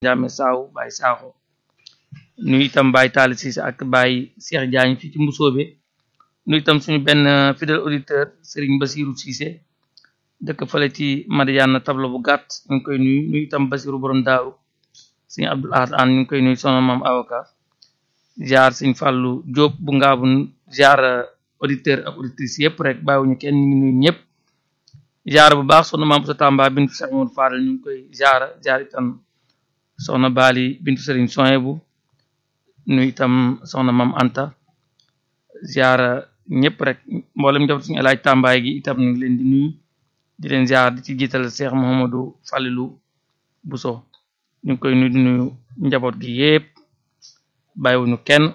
Ndiame Saaw Baye Sakho nuyu itam Baye Talla Cissé ak Baye Cheikh Diagne fii ci Mbusoobe nuyu itam suñu benn fidèle auditeur Serigne Basirou Cissé dëkk fële ci Madiana tableau bu gàtt ñu ngi koy nuyu nuyu itam Basirou borom daaru Serigne Abdoul Ahad An ñu ngi koy nuyu soxna maam avocat ziar Serigne Fallou Diop bu ngaabu ziar auditeur ak auditrice yëpp rek bàyyiwuñu kenn ñu ngi nuyu ñëpp ziar bu baax soxna maam sa Tamba bintu Cheikh Modou Fadal ñu ngi koy ziar ziar itam soxna Bali bintu Serigne Soyebu nuyu itam soxna maam Anta ziar ñëpp rek mboolem njabootu suñu alaaj tàmbaay gi itam ñu ngi leen di nuyu di leen ziar di ci jiital Cheikh Mouhamadou Falilou Bousso ñu ngi koy nuyu di nuyu njaboot gi yépp bàyyiwuñu kenn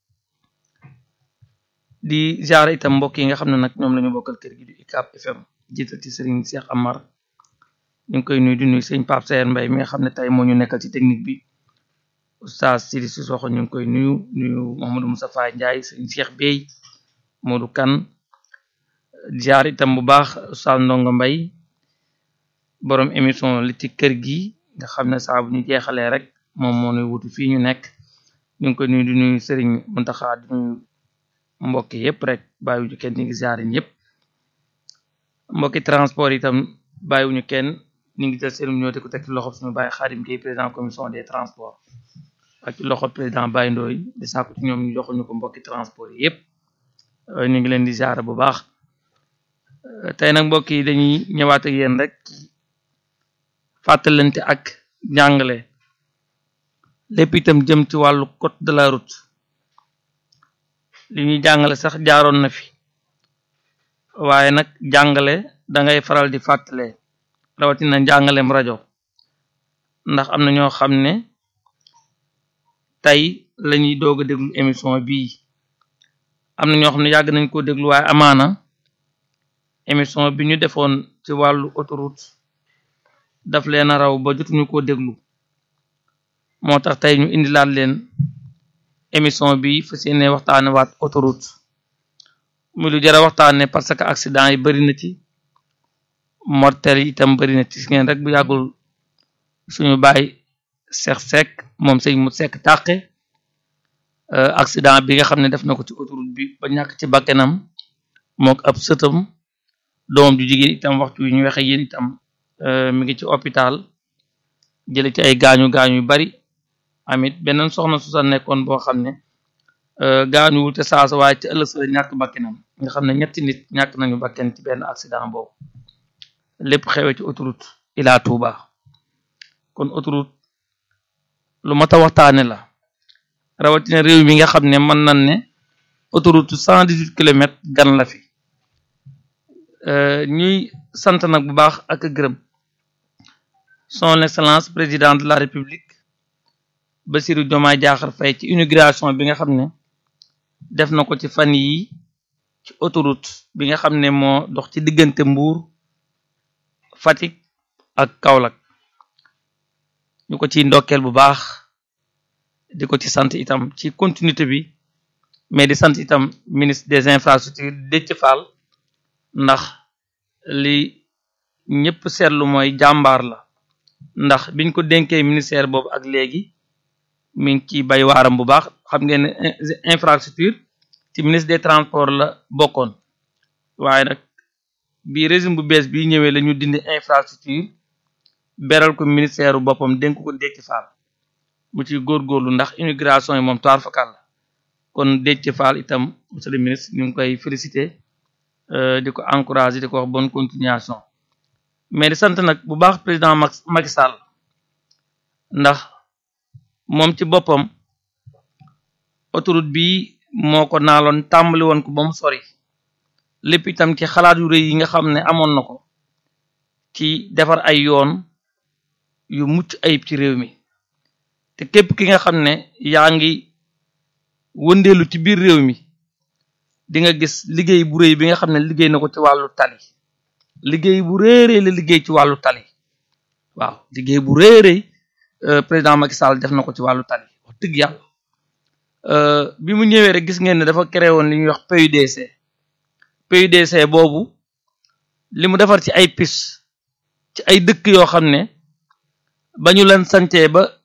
di ziar itam mbokk yi nga xam ne nag ñoom la ñu bokkal kër gi di UCAB FM jiital ci Serigne Cheikh Amar ñu ngi koy nuyu di nuyu sëñ Pape Sayer Mbaye mi nga xam ne tey moo ñu nekkal ci technique bi Oustaz Sidi Sissoko ñu ngi koy nuyu nuyu Mouhamadou Moustapha Ndiaye sëñ Cheikh Bey Modou Kane ziar itam bu baax Oustaz Ndongo Mbaye borom émission li ci kër gi nga xam ne saa bu ñu jeexalee rek moom moo nuy wutu fii ñu nekk ñu ngi koy nuyu di nuyu Serigne Mountakha di nuyu mbokk yëpp rek bàyyiwuñu kenn ñu ngi ziar ñëpp mbokki transport itam bàyyiwuñu kenn ñu ngi jël seen ñoo te ko teg ci loxo suñu bàyyi Xaadim Gueye président commission des transports ak ci loxo président Baye Ndoye di sàkku ci ñoom ñu joxuñu ko mbokki transport yi yëpp ñu ngi leen di ziar bu baax tey nag mbokk yi dañuy ñëwaat ak yéen rek fàttalante ak jàngale lépp itam jëm ci wàllu code de la route li ñuy jàngale sax jaaroon na fi waaye nag jàngale da ngay faral di fàttale rawatina njàngaleem rajo ndax am na ñoo xam ne tey lañuy doog a déglu émission bii am na ñoo xam ne yàgg nañ ko déglu waaye amaana émission bi ñu defoon ci wàllu autoroute daf leen a raw ba jotuñu ko déglu moo tax tey ñu indilaat leen émission bi fas yéene waxtaane waat autoroute muy lu jara waxtaane parce que accident yi bari na ci mortel yi itam bari na ci ngeen rek bu yàggul suñu baay Seex Sekk moom sëñ mu sekk tàqe accident bi nga xam ne def na ko ci autoroute bi ba ñàkk ci bakkenam mook ab sëtam doomam ju jigéen itam waxtu wi ñu waxe yéen itam mi ngi ci hôpital jële ci ay gaañu gaañu yu bari amit beneen soxna su sa nekkoon boo xam ne gaañuwul te saasa waaye ci ëllëg sa ñàkk bakkenam nga xam ne ñetti nit ñàkk nañu bakken ci benn accident boobu lépp xewee ci autoroute Ila Touba kon autoroute lu mat a waxtaane la rawatina réew mi nga xam ne mën nañ ne autoroute cent dix-huit kilomètres gan la fi ñuy sant nag bu baax ak gërëm son excellence président de la république Bassirou Diomaye Diakhar Faye ci inauguration bi nga xam ne def na ko ci fan yi ci autoroute bi nga xam ne moo dox ci diggante Mbour Fatick ak Kaolack ñu ko ci ndokkeel bu baax di ko ci sant itam ci continuité bi mais di sant itam ministre des infrastructures Déthié Fall ndax li ñëpp seetlu mooy jàmbaar la ndax biñ ko dénkee ministère boobu ak léegi mi ngi ciy bay waaram bu baax xam ngeen ne infrastructure ci ministre des transports la bokkoon waaye nag bi régime bu bees bi ñëwee la ñu dindi infrastructure beral ko ministère bu boppam dénk ko Déthié Fall mu ci góorgóorlu ndax immigration yi moom toir fakal la kon Déthié Fall itam monsieur le ministre ñu ngi koy féliciter di ko encourager di ko wax bonne continuation mais di sant nag bu baax président Macky Sall ndax moom ci boppam autoroute bi moo ko naaloon tàmbali woon ko ba mu sori lépp itam ci xalaat yu rëy yi nga xam ne amoon na ko ci defar ay yoon yu mucc ayib ci réew mi te képp ki nga xam ne yaa ngi wëndeelu ci biir réew mi di nga gis liggéey bu rëy bi nga xam ne liggéey na ko ci wàllu tali liggéey bu réeree la liggéey ci wàllu tali waaw liggéey bu réeree président Macky Sall def na ko ci wàllu tali wax dëgg yàlla bi mu ñëwee rek gis ngeen ne dafa créé woon li ñuy wax PUDC PUDC boobu li mu defar ci ay piste ci ay dëkk yoo xam ne ba ñu leen sancee ba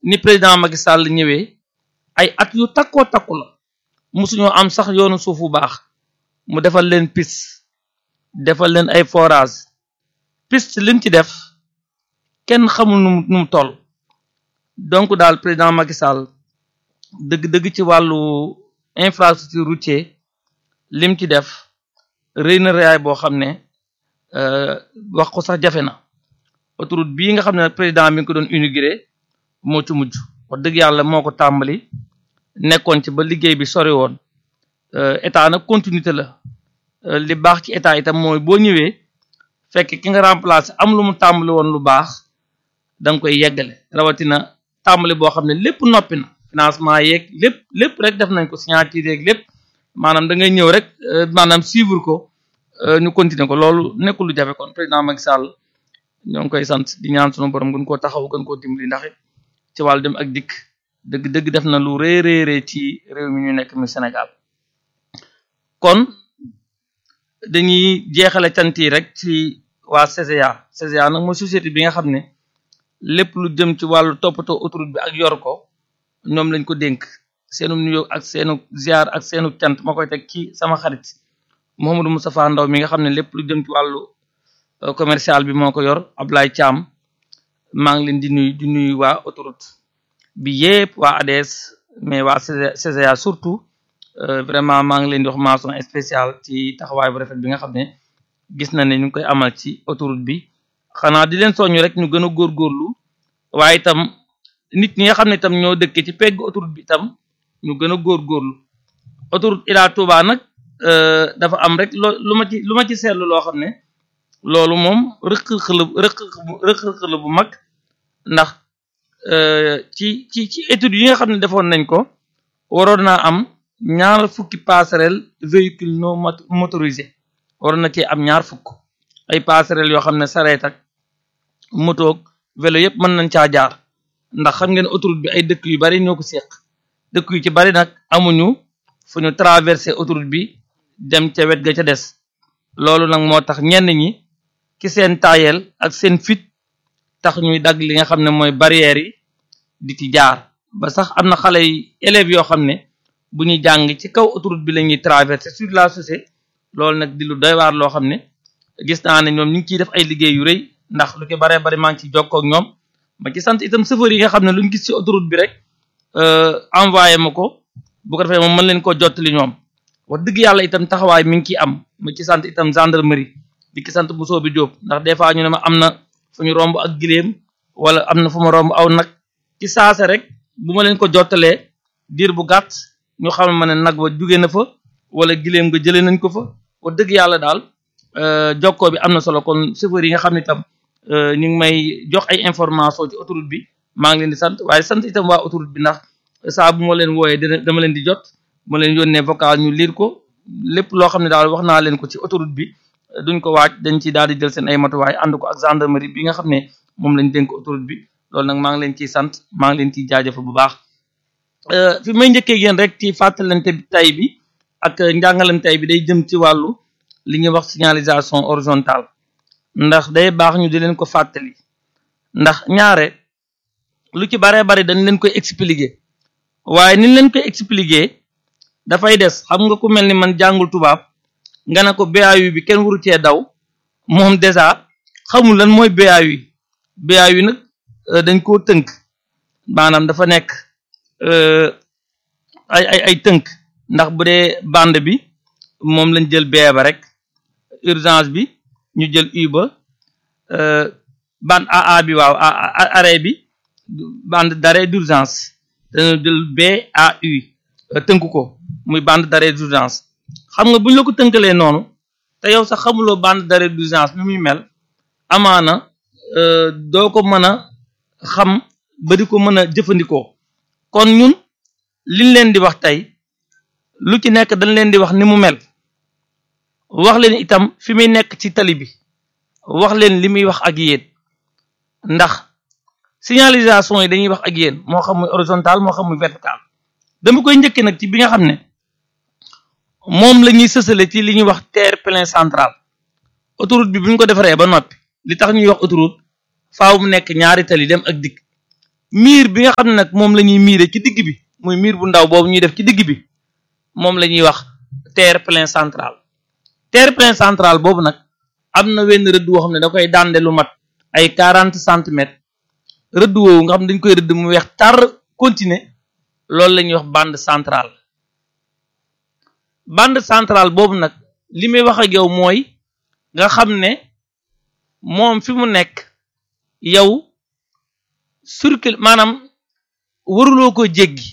ni président Macky Sall ñëwee ay at yu takkoo takku la mosuñoo am sax yoonu suuf bu baax mu defal leen piste defal leen ay forage piste lim ci def kenn xamul nu nu mu toll donc daal président Macky Sall dëgg-dëgg ci wàllu infrastructure routier lim ci def rëy na rëyaay boo xam ne wax ko sax jafe na autoroute bii nga xam ne président mi ngi ko doon inauguré moo ci mujj wax dëgg yàlla moo ko tàmbali nekkoon ci ba liggéey bi sori woon état nag continuité la li baax ci état itam mooy boo ñëwee fekk ki nga remplacé am lu mu tàmbali woon lu baax da nga koy yeggale rawatina tàmbali boo xam ne lépp noppi na financement yeeg lépp lépp rek def nañ ko signature yeeg lépp maanaam da ngay ñëw rek maanaam suivre ko ñu continuer ko loolu nekkul lu jafe kon président Macky Sall ñoo ngi koy sant di ñaan sunu borom gën koo taxaw gën koo dimbali ndax ci wàllu dem ak dikk dëgg dëgg def na lu rëy rëy rëy ci réew mi ñu nekk mi Sénégal kon dañuy jeexale cant yi rek ci waa CCA CCA nag mooy société bi nga xam ne lépp lu jëm ci wàllu toppatoo autoroute bi ak yor ko ñoom lañ ko dénk seenu nuyoo ak seenu ziar ak seenu cant ma koy teg ci sama xarit Mouhamadou Moustapha Ndaw mi nga xam ne lépp lu jëm ci wàllu commercial bi moo ko yor Ablaye Thiam maa ngi leen di nuyu di nuyu waa autoroute bi yépp waa ADS mais waa CCA surtout vraiment maa ngi leen di wax mention spéciale ci taxawaay bu rafet bi nga xam ne gis na ne ñu ngi koy amal ci autoroute bi xanaa di leen soññu rek ñu gën a góorgóorlu waaye itam nit ñi nga xam ne itam ñoo dëkkee ci pegg autoroute bi itam ñu gën a góorgóorlu autoroute Ila Touba nag dafa am rek loo lu ma ci lu ma ci seetlu loo xam ne loolu moom rëq-rëq la rëq-rëq la bu mag ndax ci ci ci études yi nga xam ne defoon nañ ko waroon naa am ñaar fukki passerelle véhicule non motorisé waroon na cee am ñaar fukk ay passerelle yoo xam ne sareet ak motoog vélo yëpp mën nañ caa jaar ndax xam ngeen autoroute bi ay dëkk yu bari ñoo ko seq dëkk yu ci bari nag amuñu fu ñu traversé autoroute bi dem ca wet ga ca des loolu nag moo tax ñenn ñi ci seen taayel ak seen fit tax ñuy dagg li nga xam ne mooy barrières yi di ci jaar ba sax am na xale yi élèves yoo xam ne bu ñuy jàng ci kaw autoroute bi la ñuy traversé sur la chaussée loolu nag di lu doy waar loo xam ne gis naa ne ñoom ñu ngi ciy def ay liggéey yu rëy ndax lu ko baree bari maa ngi ci jokkoo ak ñoom ma ci sant itam chauffeur yi nga xam ne luñ gis ci autoroute bi rek envoyé ma ko bu ko defee moom mën leen koo jottali ñoom wax dëgg yàlla itam taxawaay mi ngi ciy am ma ci sant itam gendarmerie di ki sant Bousso bi Diop ndax des fois ñu ne ma am na fu ñu romb ak giléem wala am na fu ma romb aw nag ci saase rek bu ma leen ko jottalee diir bu gàtt ñu xam ma ne nag wa jugee na fa wala giléem nga jëlee nañ ko fa wax dëgg yàlla daal jokkoo bi am na solo kon chauffeur yi nga xam ne itam ñu ngi may jox ay information ci autoroute bi maa ngi leen di sant waaye sant itam waa autoroute bi ndax saa bu ma leen wooyee dina dama leen di jot ma leen yónnee vocal ñu lire ko lépp loo xam ne daal wax naa leen ko ci autoroute bi duñ ko waaj dañ ci daal di jël seen ay matuwaay ànd ko ak gendarmerie bi nga xam ne moom lañ dénk autoroute bi loolu nag maa ngi leen ciy sant maa ngi leen ciy jaajëfal bu baax fi may njëkkee yéen rek ci fàttalante tay bi ak njàngalante tay bi day jëm ci wàllu li ñuy wax signalisation horizontale ndax day baax ñu di leen ko fàttali ndax ñaare lu ci baree bari dañ leen koy expliquer waaye niñ leen koy expliquer dafay des xam nga ku mel ni man jàngul tubaab nga ne ko BAU bi kenn waru cee daw moom déjà xamul lan mooy BAU BAU nag dañ koo tënk maanaam dafa nekk ay ay ay tënk ndax bu dee bande bi moom lañ jël B ba rek urgence bi ñu jël U ba bande AA bi waaw arrêt bi bande d'arrêt d'urgence dañu jël BAU tënk ko muy bande d'arrêt d'urgence xam nga bu ñu la ko tënkalee noonu te yow sax xamuloo bande d'arrêt d'urgence ni muy mel amaana doo ko mën a xam ba di ko mën a jëfandikoo kon ñun liñ leen di wax tey lu ci nekk dañ leen di wax ni mu mel wax leen itam fi muy nekk ci tali bi wax leen li muy wax ak yéen ndax signalisation yi dañuy wax ak yéen moo xam muy horizontal moo xam muy vertical dama koy njëkkee nag ci bi nga xam ne moom la ñuy sësale ci li ñuy wax terre-plein central autoroute bi bu ñu ko defaree ba noppi li tax ñuy wax autoroute faaw mu nekk ñaari tali dem ak dikk miir bi nga xam ne nag moom la ñuy miire ci digg bi muy miir bu ndaw boobu ñuy def ci digg bi moom la ñuy wax terre-plein central terre-plein central boobu nag am na wenn rëdd woo xam ne da koy dànde lu mat ay quarante centimètres rëdd woowu nga xam ne dañ koy rëdd mu weex tar continuer loolu la ñuy wax bande centrale bande centrale boobu nag li may wax ak yow mooy nga xam ne moom fi mu nekk yow circule maanaam waruloo ko jéggi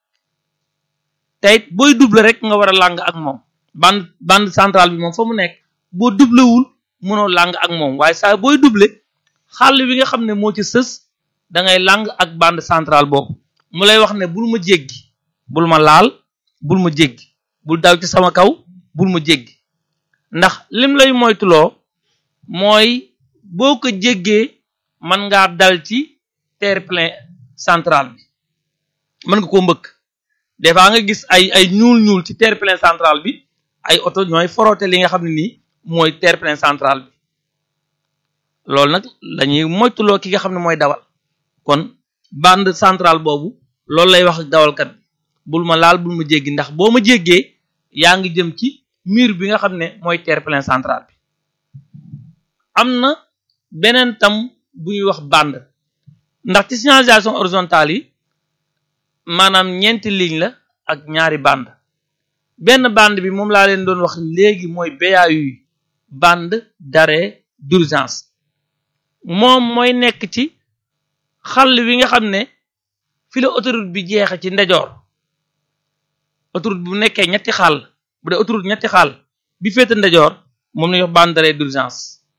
tey booy double rek nga war a làng ak moom bande bande centrale bi moom fa mu nekk boo doublewul mënoo làng ak moom waaye saa booy double xàll wi nga xam ne moo ci sës da ngay làng ak bande centrale boobu mu lay wax ne bul ma jéggi bul ma laal bul ma jéggi bul daw ci sama kaw bul ma jéggi ndax lim lay moytuloo mooy boo ko jéggee mën ngaa dal ci terre-plein central bi mën nga koo mbëkk des fois nga gis ay ay ñuul ñuul ci terre-plein central bi ay oto ñooy foroote li nga xam ne nii mooy terre-plein central bi loolu nag lañuy moytuloo ki nga xam ne mooy dawal kon bande centrale boobu loolu lay wax ak dawalkat bi bul ma laal bul ma jéggi ndax boo ma jéggee yaa ngi jëm ci mur bi nga xam ne mooy terre-plein central bi am na beneen tam bu ñuy wax bande ndax ci signalisation horizontale yi maanaam ñeenti ligne la ak ñaari bande benn bande bi moom laa leen doon wax léegi mooy BAU bande d'arrêt d'urgence moom mooy nekk ci xàll wi nga xam ne fi la autoroute bi jeexe ci ndejoor autoroute bu nekkee ñetti xàll bu dee autoroute ñetti xàll bi féete ndejoor moom lañuy wax bande d'arrêt d'urgence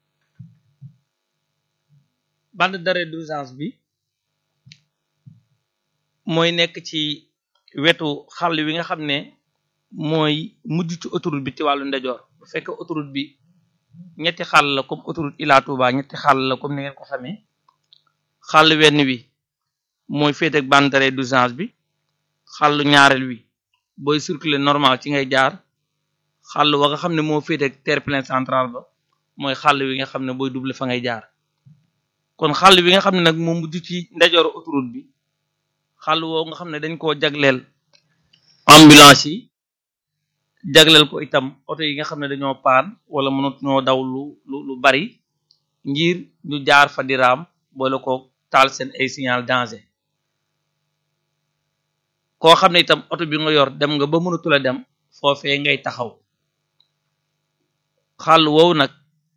bande d'arrêt d'urgence bi mooy nekk ci wetu xàll wi nga xam ne mooy mujj ci autoroute bi ci wàllu ndejoor bu fekkee autoroute bi ñetti xàll la comme autoroute Ila Touba ñetti xàll la comme ni ngeen ko xamee xàll wenn wi mooy féete ak bande d'arrêt d'urgence bi xàllu ñaareel wi booy circuler normal ci ngay jaar xàll wa nga xam ne moo féete ak terre-plein central ba mooy xàll wi nga xam ne booy double fa ngay jaar kon xàll wi nga xam ne nag moo mujj ci ndejooru autoroute bi xàll woo nga xam ne dañ koo jagleel ambulance yi jagleel ko itam oto yi nga xam ne dañoo paan wala mënut ñoo daw lu lu lu bari ngir ñu jaar fa di raam boole ko taal seen ay signal danger koo xam ne itam oto bi nga yor dem nga ba mënatula dem foofee ngay taxaw xàll woowu nag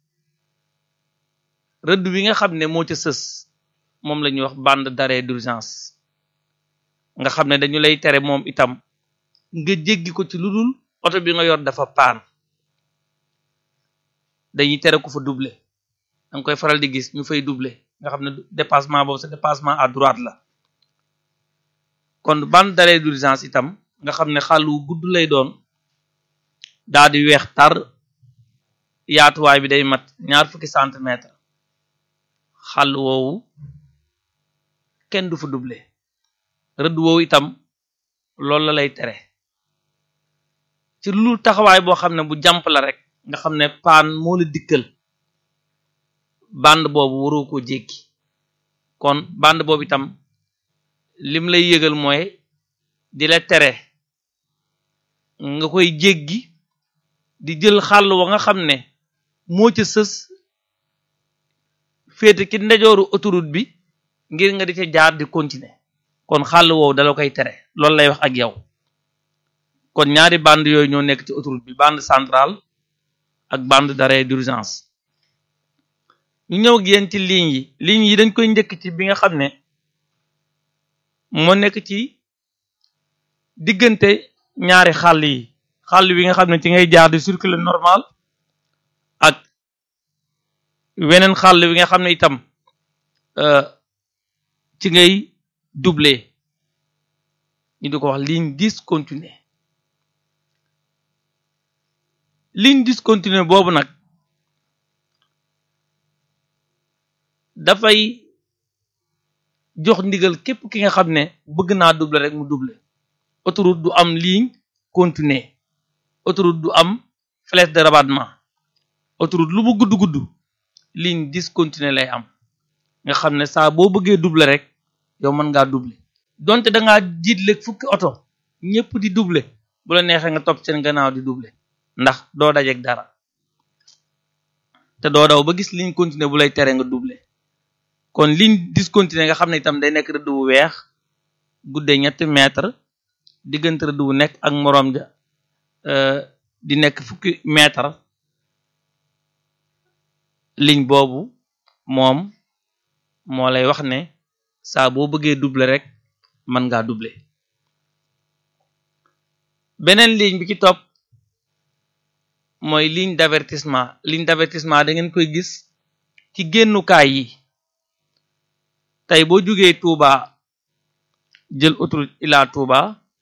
rëdd wi nga xam ne moo ca sës moom la ñuy wax bande d'arrêt d'urgence nga xam ne dañu lay tere moom itam nga jéggi ko ci lu dul oto bi nga yor dafa paan dañuy tere ko fa doubler danga koy faral di gis ñu fay doubler nga xam ne dépassement boobu sa dépassement à droite la kon bande d'arrêt d'urgence itam nga xam ne xàll wu gudd lay doon daa di weex tar yaatuwaay bi day mat ñaar fukki centimètre xàll woowu kenn du fa doubler rëdd woowu itam loolu la lay tere ci lu taxawaay boo xam ne bu jàmp la rek nga xam ne paan moo la dikkal bande boobu waroo ko jéggi kon bande boobu itam lim lay yëgal mooy di la tere nga koy jéggi di jël xàll wa nga xam ne moo ca sës féete ci ndejooru autoroute bi ngir nga di ca jaar di continuer kon xàll woowu dala koy tere loolu lay wax ak yow kon ñaari bande yooyu ñoo nekk ci autoroute bi bande centrale ak bande d'arrêt d'urgence ñu ñëw ak yéen ci ligne yi ligne yi dañ koy njëkk ci bi nga xam ne moo nekk ci diggante ñaari xàll yi xàll wi nga xam ne ci ngay jaar di circuler normal ak weneen xàll wi nga xam ne itam ci ngay doubler ñu di ko wax ligne discontinue ligne discontinue boobu nag dafay jox ndigal képp ki nga xam ne bëgg naa doubler rek mu doubler autoroute du am ligne continue autoroute du am flèche de rabattement autoroute lu mu gudd gudd ligne discontinue lay am nga xam ne saa boo bëggee doubler rek yow mën ngaa doubler donte da ngaa jiitle fukki oto ñëpp di doubler bu la neexee nga topp seen gannaaw di doubler ndax doo dajeeg dara te doo daw ba gis ligne continue bu lay tere nga doubler kon ligne discontinue nga xam ne itam day nekk rëdd bu weex guddee ñetti mètre diggante rëdd bu nekk ak moroom ja di nekk fukki mètre ligne boobu moom moo lay wax ne saa boo bëggee doubler rek mën ngaa doubler beneen ligne bi ci topp mooy ligne d'avertissement ligne d'avertissement da ngeen koy gis ci génnukaay yi tey boo jógee Touba jël autoroute Ila Touba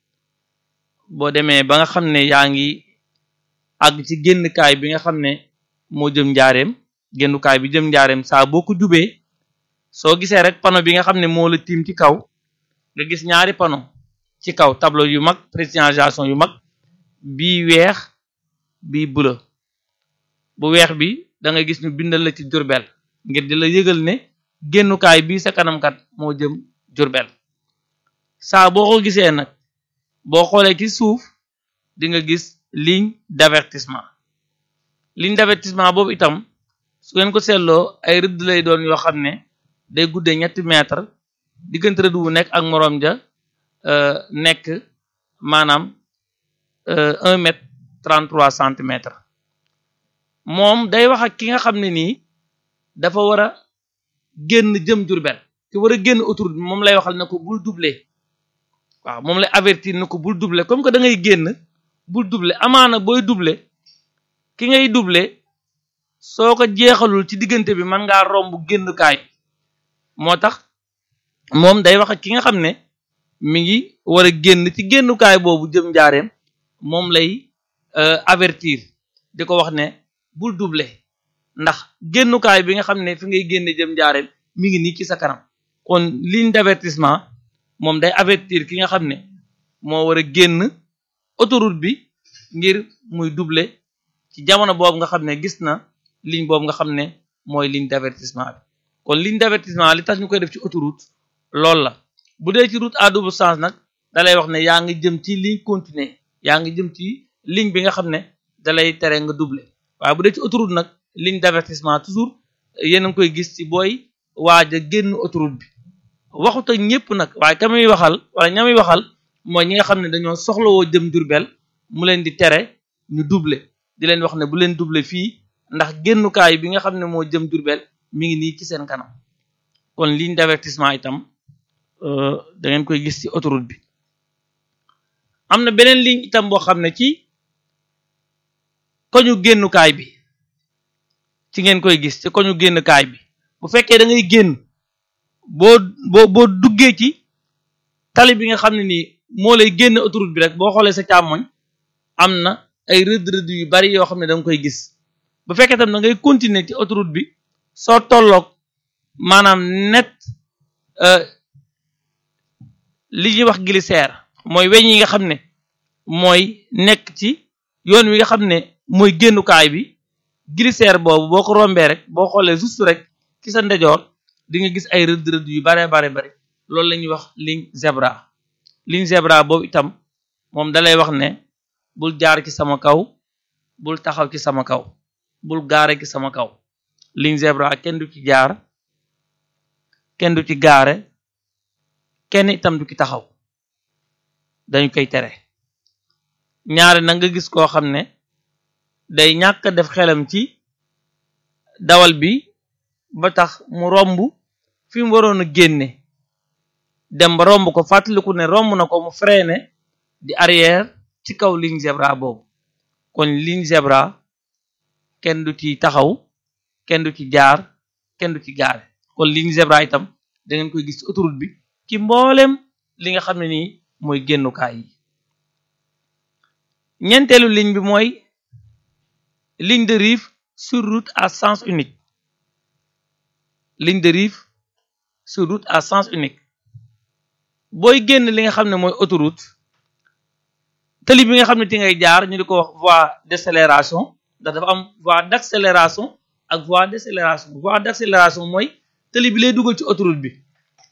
boo demee ba nga xam ne yaa ngi àgg ci génnukaay bi nga xam ne moo jëm njaareem génnukaay bi jëm njaareem saa boo ko jubee soo gisee rek panneau bi nga xam ne moo la tiim ci kaw nga gis ñaari panneau ci kaw tableau yu mag précision yu mag bii weex bii bleu bu weex bi da nga gis ñu bindal la ci Jurbel ngir di la yëgal ne génnukaay bii sa kanamkat moo jëm Jurbel saa boo ko gisee nag boo xoolee ci suuf di nga gis ligne d'avertissement ligne d'avertissement boobu itam su ngeen ko seetloo ay rëdd lay doon yoo xam ne day guddee ñetti mètre diggante rëdd wu nekk ak moroom ja nekk maanaam un mètre trente trois centimètres moom day wax ak ki nga xam ne nii dafa war a génn jëm Jurbel ki war a génn autoroute bi moom lay waxal ne ko bul doubler waaw moom lay avertir ne ko bul doubler comme que da ngay génn bul doubler amaana booy doubler ki ngay doubler soo ko jeexalul ci diggante bi mën ngaa romb génnukaay moo tax moom day wax ak ki nga xam ne mi ngi war a génn ci génnukaay boobu jëm njaareem moom lay avertir di ko wax ne bul doubler ndax génnukaay bi nga xam ne fi ngay génne jëm njaareem mi ngi nii ci sa kanam kon ligne d'avertissement moom day avertir ki nga xam ne moo war a génn autoroute bi ngir muy doubler ci jamono boobu nga xam ne gis na ligne boobu nga xam ne mooy ligne d'avertissement bi kon ligne d'avertissement li tax ñu koy def ci autoroute loolu la bu dee ci route à double sens nag dalay wax ne yaa ngi jëm ci ligne continue yaa ngi jëm ci ligne bi nga xam ne dalay tere nga doubler waaye bu dee ci autoroute nag ligne d'avertissement toujours yéen a ngi koy gis ci booy waaj a génn autoroute bi waxut ak ñëpp nag waaye ka muy waxal wala ña muy waxal mooy ñi nga xam ne dañoo soxlawoo jëm Jurbel mu leen di tere ñu doubler di leen wax ne bu leen doubler fii ndax génnukaay bi nga xam ne moo jëm Jurbel mi ngi nii ci seen kanam kon ligne d'avertissement itam da ngeen koy gis ci autoroute bi am na beneen ligne itam boo xam ne ci koñu génnukaay bi ci ngeen koy gis ci koñu génnukaay bi bu fekkee da ngay génn boo boo boo duggee ci tali bi nga xam ne nii moo lay génn autoroute bi rek boo xoolee sa càmmoñ am na ay rëdd rëdd yu bari yoo xam ne da nga koy gis bu fekkee tam da ngay continuer ci autoroute bi soo tolloog maanaam net li ñuy wax glissaire mooy weñ yi nga xam ne mooy nekk ci yoon wi nga xam ne mooy génnukaay bi glissaire boobu boo ko rombee rek boo xoolee juste rek ci sa ndejoor di nga gis ay rëdd rëdd yu bare bare bare loolu la ñuy wax ligne zebra ligne zebra boobu itam moom dalay wax ne bul jaar ci sama kaw bul taxaw ci sama kaw bul gaare ci sama kaw ligne zebra kenn du ci jaar kenn du ci gaare kenn itam du ci taxaw dañu koy tere ñaare na nga gis koo xam ne day ñàkk def xelam ci dawal bi ba tax mu romb fi mu waroon a génne dem ba romb ko fàttaliku ne romb na ko mu freiné di arrière ci kaw ligne zebra boobu kon ligne zebra kenn du ci taxaw kenn du ci jaar kenn du ci gaare kon ligne zebra itam da ngeen koy gis ci autoroute bi ci mboolem li nga xam ne nii mooy génnukaay yi ñeenteelu ligne bi mooy ligne de rive sur route à sens unique ligne de rive sur route à sens unique booy génn li nga xam ne mooy autoroute tali bi nga xam ne ti ngay jaar ñu di ko wax voie d'accélération ndax dafa am voie d'accélération ak voie décélération voie d'accélération mooy tali bi lay dugal ci autoroute bi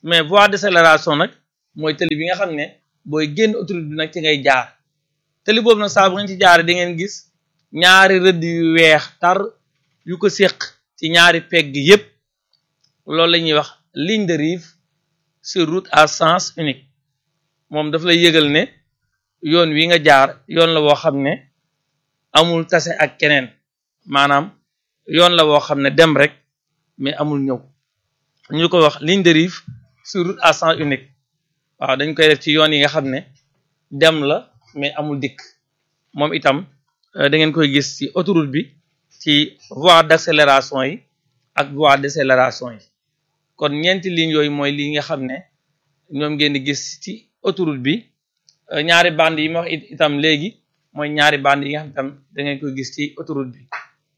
mais voie d'accélération nag mooy tëli bi nga xam ne booy génn autoroute bi nag ci ngay jaar tëli boobu nag saa bu ngeen ci jaaree di ngeen gis ñaari rëdd yu weex tar yu ko séq ci ñaari pegg yépp loolu la ñuy wax ligne de rive sur route à sens unique moom daf lay yëgal ne yoon wi nga jaar yoon la woo xam ne amul tase ak keneen maanaam yoon la woo xam ne dem rek mais amul ñëw ñu ko wax ligne de rive sur route à sens unique waaw dañ koy def ci yoon yi nga xam ne dem la mais amul dikk moom itam da ngeen koy gis ci autoroute bi ci voie d'accélération yi ak voie décélération yi kon ñeenti lignes yooyu mooy li nga xam ne ñoom ngeen di gis ci autoroute bi ñaari bande yi ma wax itam léegi mooy ñaari bande yi nga xam itam da ngeen koy gis ci autoroute bi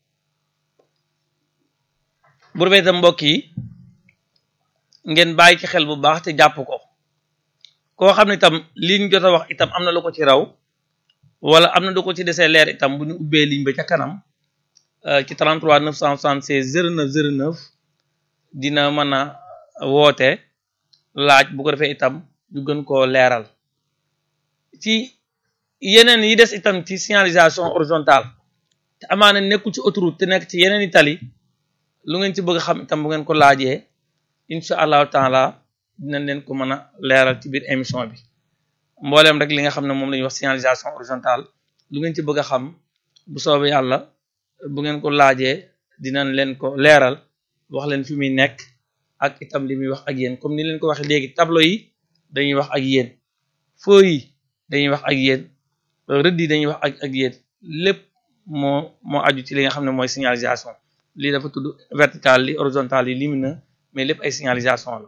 bu rafet itam mbokk yi ngeen bàyyi ci xel bu baax te jàpp ko koo xam ne itam liñ jot a wax itam am na lu ko ci raw wala am na lu ko ci desee leer itam bu ñu ubbee ligne ba ca kanam ci 33 976 09 09 dina mën a woote laaj bu ko defee itam ñu gën koo leeral ci yeneen yi des itam ci signalisation horizontale te amaana nekkul ci autoroute te nekk ci yeneen i tali lu ngeen ci bëgg xam itam bu ngeen ko laajee incha allahu taala dinañ leen ko mën a leeral ci biir émission bi mbooleem rek li nga xam ne moom la ñuy wax signalisation horizontale lu ngeen ci bëgg a xam bu soobee yàlla bu ngeen ko laajee dinañ leen ko leeral wax leen fi muy nekk ak itam li muy wax ak yéen comme ni leen ko waxee léegi tableau yi dañuy wax ak yéen feu yi dañuy wax ak yéen rëdd yi dañuy wax ak ak yéen lépp moo moo aju ci li nga xam ne mooy signalisation lii dafa tudd vertical li horizontal yi lumineux mais lépp ay signalisation la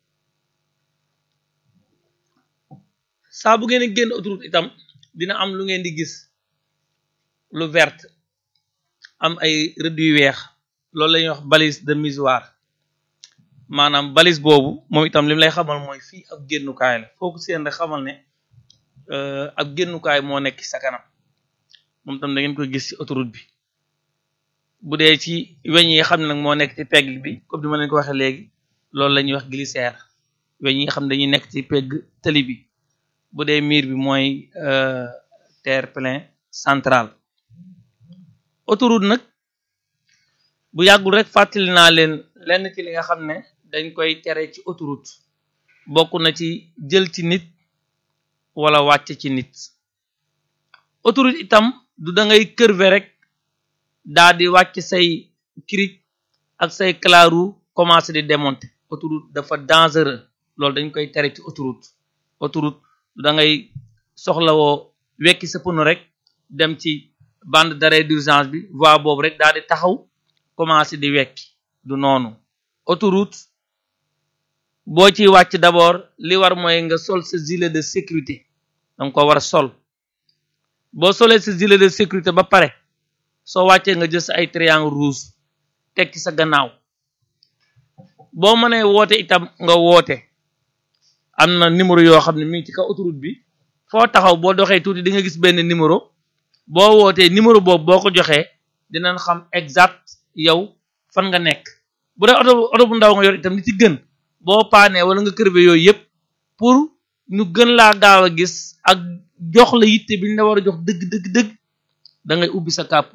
saa bu ngeen génn autoroute itam dina am lu ngeen di gis lu vert am ay rëdd yu weex loolu la ñuy wax balise de misoir maanaam balise boobu moom itam li mu lay xamal mooy fii ab génnukaay la foo ko seen rek xamal ne ab génnukaay moo nekk sa kanam moom itam da ngeen koy gis ci autoroute bi bu dee ci weñ yi nga xam ne nag moo nekk ci pegg bi comme ni ma leen ko waxee léegi loolu la ñuy wax glissière weñ yi nga xam ne dañuy nekk ci pegg tëli bi bu dee miir bi mooy terre-plein central autoroute nag bu yàggul rek fàttali naa leen lenn ci li nga xam ne dañ koy tere ci autoroute bokk na ci jël ci nit wala wàcc ci nit autoroute itam du da ngay curver rek daa di wàcc say cric ak say claru commencé di démonter autoroute dafa dangereux loolu dañ koy tere ci autoroute autoroute du da ngay soxlawoo wekki sa pneu rek dem ci bande d'arrêt d'urgence bi voie boobu rek daa di taxaw commencé di wekki du noonu autoroute boo ciy wàcc d'abord li war mooy nga sol sa gilet de sécurité danga ko war a sol boo solee sa gilet de sécurité ba pare soo wàccee nga jël sa ay triangle rouge teg ci sa gannaaw boo mënee woote itam nga woote am na numéro yoo xam ne mi ngi ci kaw autoroute bi foo taxaw boo doxee tuuti di nga gis benn numéro boo wootee numéro boobu boo ko joxee dinañ xam exact yow fan nga nekk bu dee oto oto bu ndaw nga yor itam li ci gën boo paanee wala nga kërbe yooyu yëpp pour ñu gën laa gaaw a gis ak jox la yitte bi ñu la war a jox dëgg dëgg dëgg da ngay ubbi sa kàpp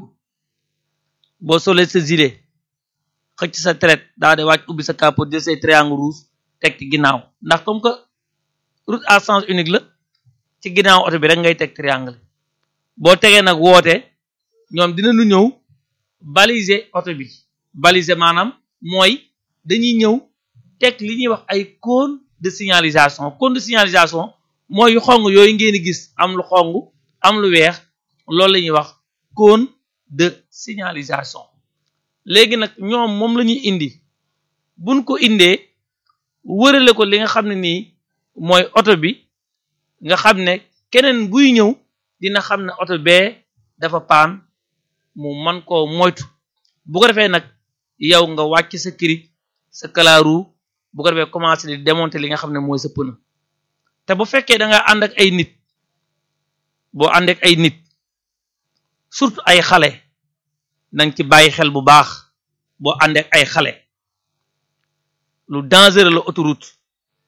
boo solee sa gilet xëcc sa traite daa de wàcc ubbi sa kàpp jël say triangle rouge teg ci ginnaaw ndax comme que route à sens unique la ci ginnaaw oto bi rek ngay teg triangle boo tegee nag woote ñoom dina nu ñëw baliser oto bi baliser maanaam mooy dañuy ñëw teg li ñuy wax ay cône de signalisation cône de signalisation mooy yu xong yooyu ngeen di gis am lu xong am lu weex loolu la ñuy wax cône de signalisation léegi nag ñoom moom la ñuy indi buñ ko indee wërale ko li nga xam ne nii mooy oto bi nga xam ne keneen buy ñëw dina xam ne oto bee dafa paan mu man koo moytu bu ko defee nag yow nga wàcc sa cric sa kalaaru bu ko defee commencé di démonter li nga xam ne mooy sa pneu te bu fekkee da nga ànd ak ay nit boo ànd ak ay nit surtout ay xale nang ci bàyyi xel bu baax boo ànd ak ay xale lu dangereux la autoroute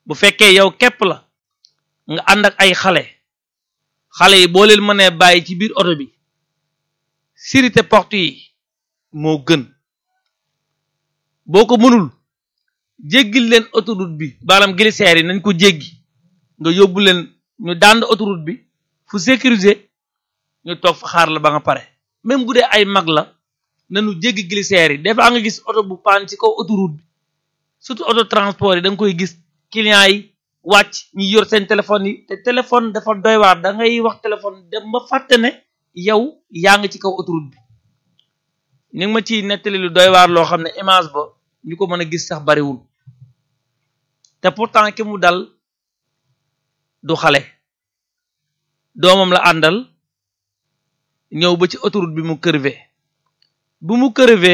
bu fekkee yow képp la nga ànd ak ay xale xale yi boo leen mënee bàyyi ci biir oto bi sécurité porte yi moo gën boo ko mënul jéggil leen autoroute bi maanaam glissaire yi nañ ko jéggi nga yóbbu leen ñu dànd autoroute bi fu sécurisé ñu toog fa xaar la ba nga pare même bu dee ay mag la nañu jéggi glissaire yi des fois nga gis oto bu paan ci kaw autoroute bi surtout auto transport yi da nga koy gis clients yi wàcc ñi yor seen téléphone yi te téléphone dafa doy waar da ngay wax téléphone dem ba fàtte ne yow yaa ngi ci kaw autoroute bi ni nga ma ciy nettali lu doy waar loo xam ne image ba ñu ko mën a gis sax bariwul te pourtant ki mu dal du xale doomam la àndal ñëw ba ci autoroute bi mu crevé bu mu crevé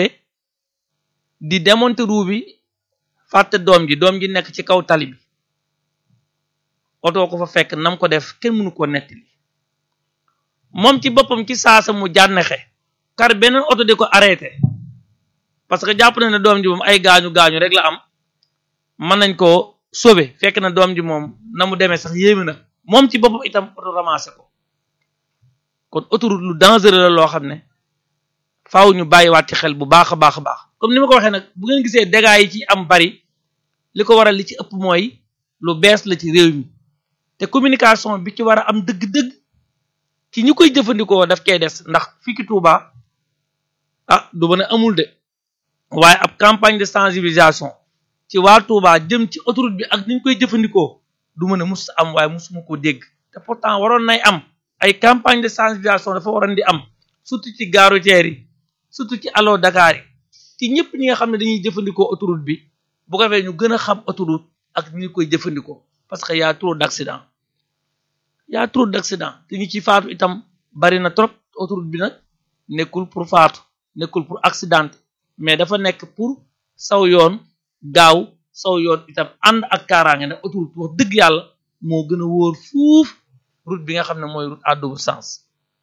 di démonter roue bi fàtte doom ji doom ji nekk ci kaw tali bi oto ko fa fekk nam ko def kenn mënu ko nettali moom ci boppam ci saasa mu jànnexe kar beneen oto di ko arrêté parce que jàpp na ne doom ji moom ay gaañu gaañu rek la am mën nañ koo sauver fekk na doom ji moom na mu demee sax yéeme na moom ci boppam itam oto ramassé ko kon autoroute lu dangereux la loo xam ne faaw ñu bàyyiwaat ci xel bu baax a baax a baax comme ni ma ko waxee nag bu ngeen gisee dégâts yi ci am bari li ko waral li ci ëpp mooy lu bees la ci réew mi te communication bi ci war a am dëgg-dëgg ci ñi koy jëfandikoo daf cay des ndax fii ki Touba ah du mën a amul de waaye ab campagne de sensibilisation ci waa Touba jëm ci autoroute bi ak ni ñu koy jëfandikoo du mën a mus am waaye musuma koo dégg te pourtant waroon nay am ay campagne de sensibilisation dafa waroon di am surtout ci gare routière yi surtout ci allo Dakar yi ci ñëpp ñi nga xam ne dañuy jëfandikoo autoroute bi bu ko defee ñu gën a xam autoroute ak ni ñu koy jëfandikoo parce que y a trop d'accident y a trop d'accident te ñu ci faatu itam bari na trop autoroute bi nag nekkul pour faatu nekkul pour accident mais dafa nekk pour saw yoon gaaw saw yoon itam ànd ak kaaraange nag autoroute wax dëgg yàlla moo gën a wóor fuuf route bi nga xam ne mooy route à double sens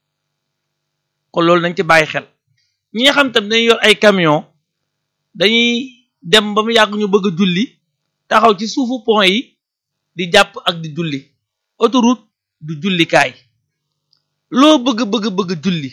kon loolu nañ ci bàyyi xel ñi nga xam tam dañuy yor ay camion dañuy dem ba mu yàgg ñu bëgg a julli taxaw ci suufu pont yi di jàpp ak di julli autoroute du jullikaay loo bëgg bëgg bëgg julli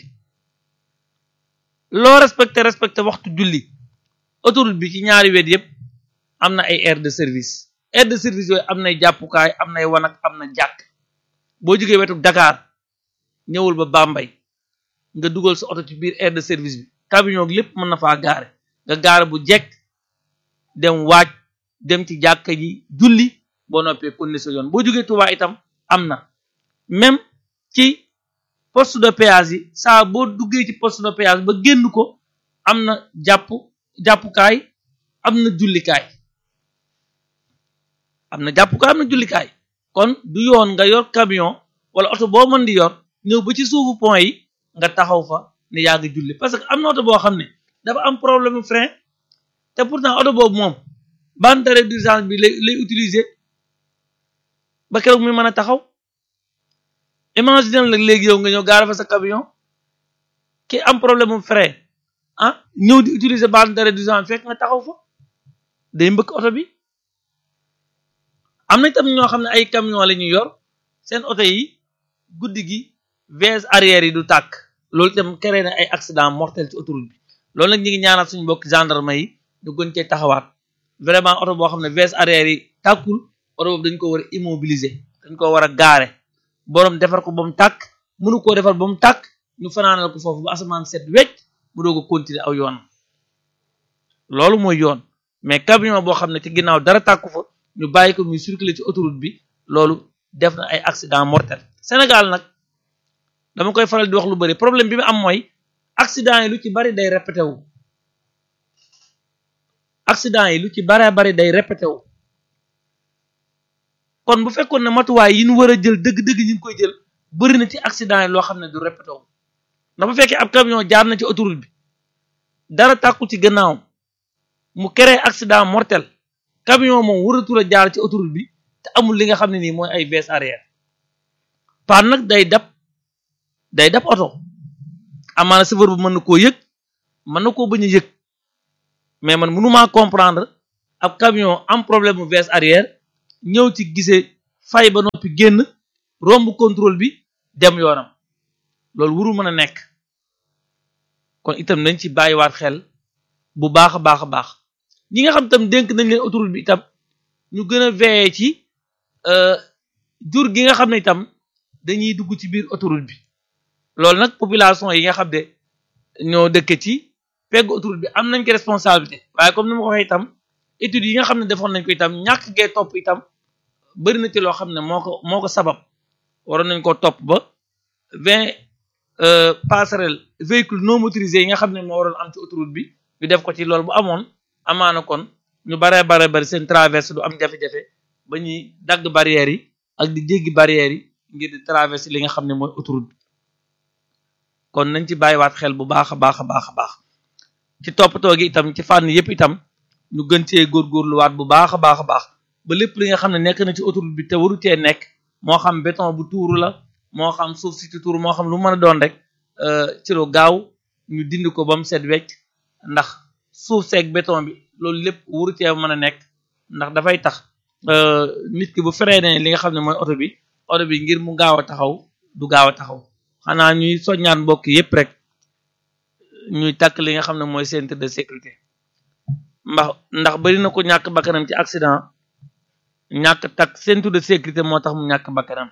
loo respecté respecté waxtu julli autoroute bi ci ñaari wet yépp am na ay aire de service aire de service yooyu am nay jàppukaay am nay wanag am na jàkk boo jógee wetu Dakar ñëwul ba Bambey nga dugal sa oto ci biir aire de service bi camion lépp mën na faa gaare nga gaare bu jekk dem waaj dem ci jàkka ji julli boo noppee kon sa yoon boo jógee Touba itam am na même ci poste de péage yi saa boo duggee ci poste de péage ba génn ko am na jàpp jàppukaay am na jullikaay am na jàppukaay am na jullikaay kon du yoon nga yor camion wala oto boo mën di yor ñëw ba ci suufu pont yi nga taxaw fa ne yaa ngi julli parce que am na oto boo xam ne dafa am problème frein te pourtant oto boobu moom bande d'arrêt d'urgence bi lay lay utiliser ba keroog muy mën a taxaw imagine la léegi yow nga ñëw gaara fa sa camion ki am problème mu frein ah ñëw di utiliser bande d'arrêt d'urgence fekk nga taxaw fa day mbëkk oto bi am na itam ñoo xam ne ay camion la ñuy yor seen oto yi guddi gi vise arrière yi du tàkk loolu itam créé na ay accident mortel ci autoroute bi loolu nag ñi ngi ñaanal suñu mbokk gendarme yi ñu gën cee taxawaat vraiment oto boo xam ne vise arrière yi tàkkul oto boobu dañ ko war a immobiliser dañ ko war a gaare boroom defar ko ba mu tàkk mënu koo defar ba mu tàkk ñu fanaanal ko foofu ba asamaan set wecc mu doog a continuer aw yoon loolu mooy yoon mais camion boo xam ne ci ginnaaw dara tàkku fa ñu bàyyi ko muy circuler ci autoroute bi loolu def na ay accident mortel Sénégal nag dama koy faral di wax lu bari problème bi mu am mooy accident yi lu ci bari day répété wu accident yi lu ci bare bari day répété wu kon bu fekkoon ne matuwaay yi ñu war a jël dëgg-dëgg ñu ngi koy jël bari na ci accident yi loo xam ne du répété wu ndax bu fekkee ab camion jaar na ci autoroute bi dara tàkku ci gannaawam mu créé accident mortel camion moom waratul a jaar ci autoroute bi te amul li nga xam ne nii mooy ay vise arrière paan nag day dab day dab oto amaana chauffeur bu mën na koo yëg mën na koo bañ a yëg mais man mënumaa comprendre ab camion am problème mu vise arrière ñëw ci gisee fay ba noppi génn romb contrôle bi dem yoonam loolu wuru mën a nekk kon itam nañ ci bàyyiwaat xel bu baax a baax a baax ñi nga xam itam dénk nañ leen autoroute bi itam ñu gën a veiller ci jur gi nga xam ne itam dañuy dugg ci biir autoroute bi loolu nag population yi nga xam ne ñoo dëkk ci pegg autoroute bi am nañ ko responsabilité waaye comme ni ma ko waxee itam études yi nga xam ne defoon nañ ko itam ñàkk gee topp itam bëri na ci loo xam ne moo ko moo ko sabab waroon nañ ko topp ba vingt passerelle véhicule non motorisé yi nga xam ne moo waroon am ci autoroute bi ñu def ko ci loolu bu amoon amaana kon ñu baree bare bari seen traverse du am jafe-jafe ba ñuy dagg barrières yi ak di jéggi barrières yi ngir di traverse li nga xam ne mooy autoroute bi kon nañ ci bàyyiwaat xel bu baax a baax a baax a baax ci toppatoo gi itam ci fànn yëpp itam ñu gën cee góorgóorluwaat bu baax a baax a baax ba lépp li nga xam ne nekk na ci autoroute bi te waru cee nekk moo xam béton bu tuuru la moo xam suuf si ci tuuru moo xam lu mën a doon rek ci lu gaaw ñu dindi ko ba mu set wecc ndax suuf seeg béton bi loolu lépp waru cee mën a nekk ndax dafay tax nit ki bu freiné li nga xam ne mooy oto bi oto bi ngir mu gaaw a taxaw du gaaw a taxaw xanaa ñuy soññaan mbokk yépp rek ñuy takk li nga xam ne mooy ceinture de sécurité ndax ndax bari na ko ñàkk bakkanam ci accident ñàkk takk ceinture de sécurité moo tax mu ñàkk bakkanam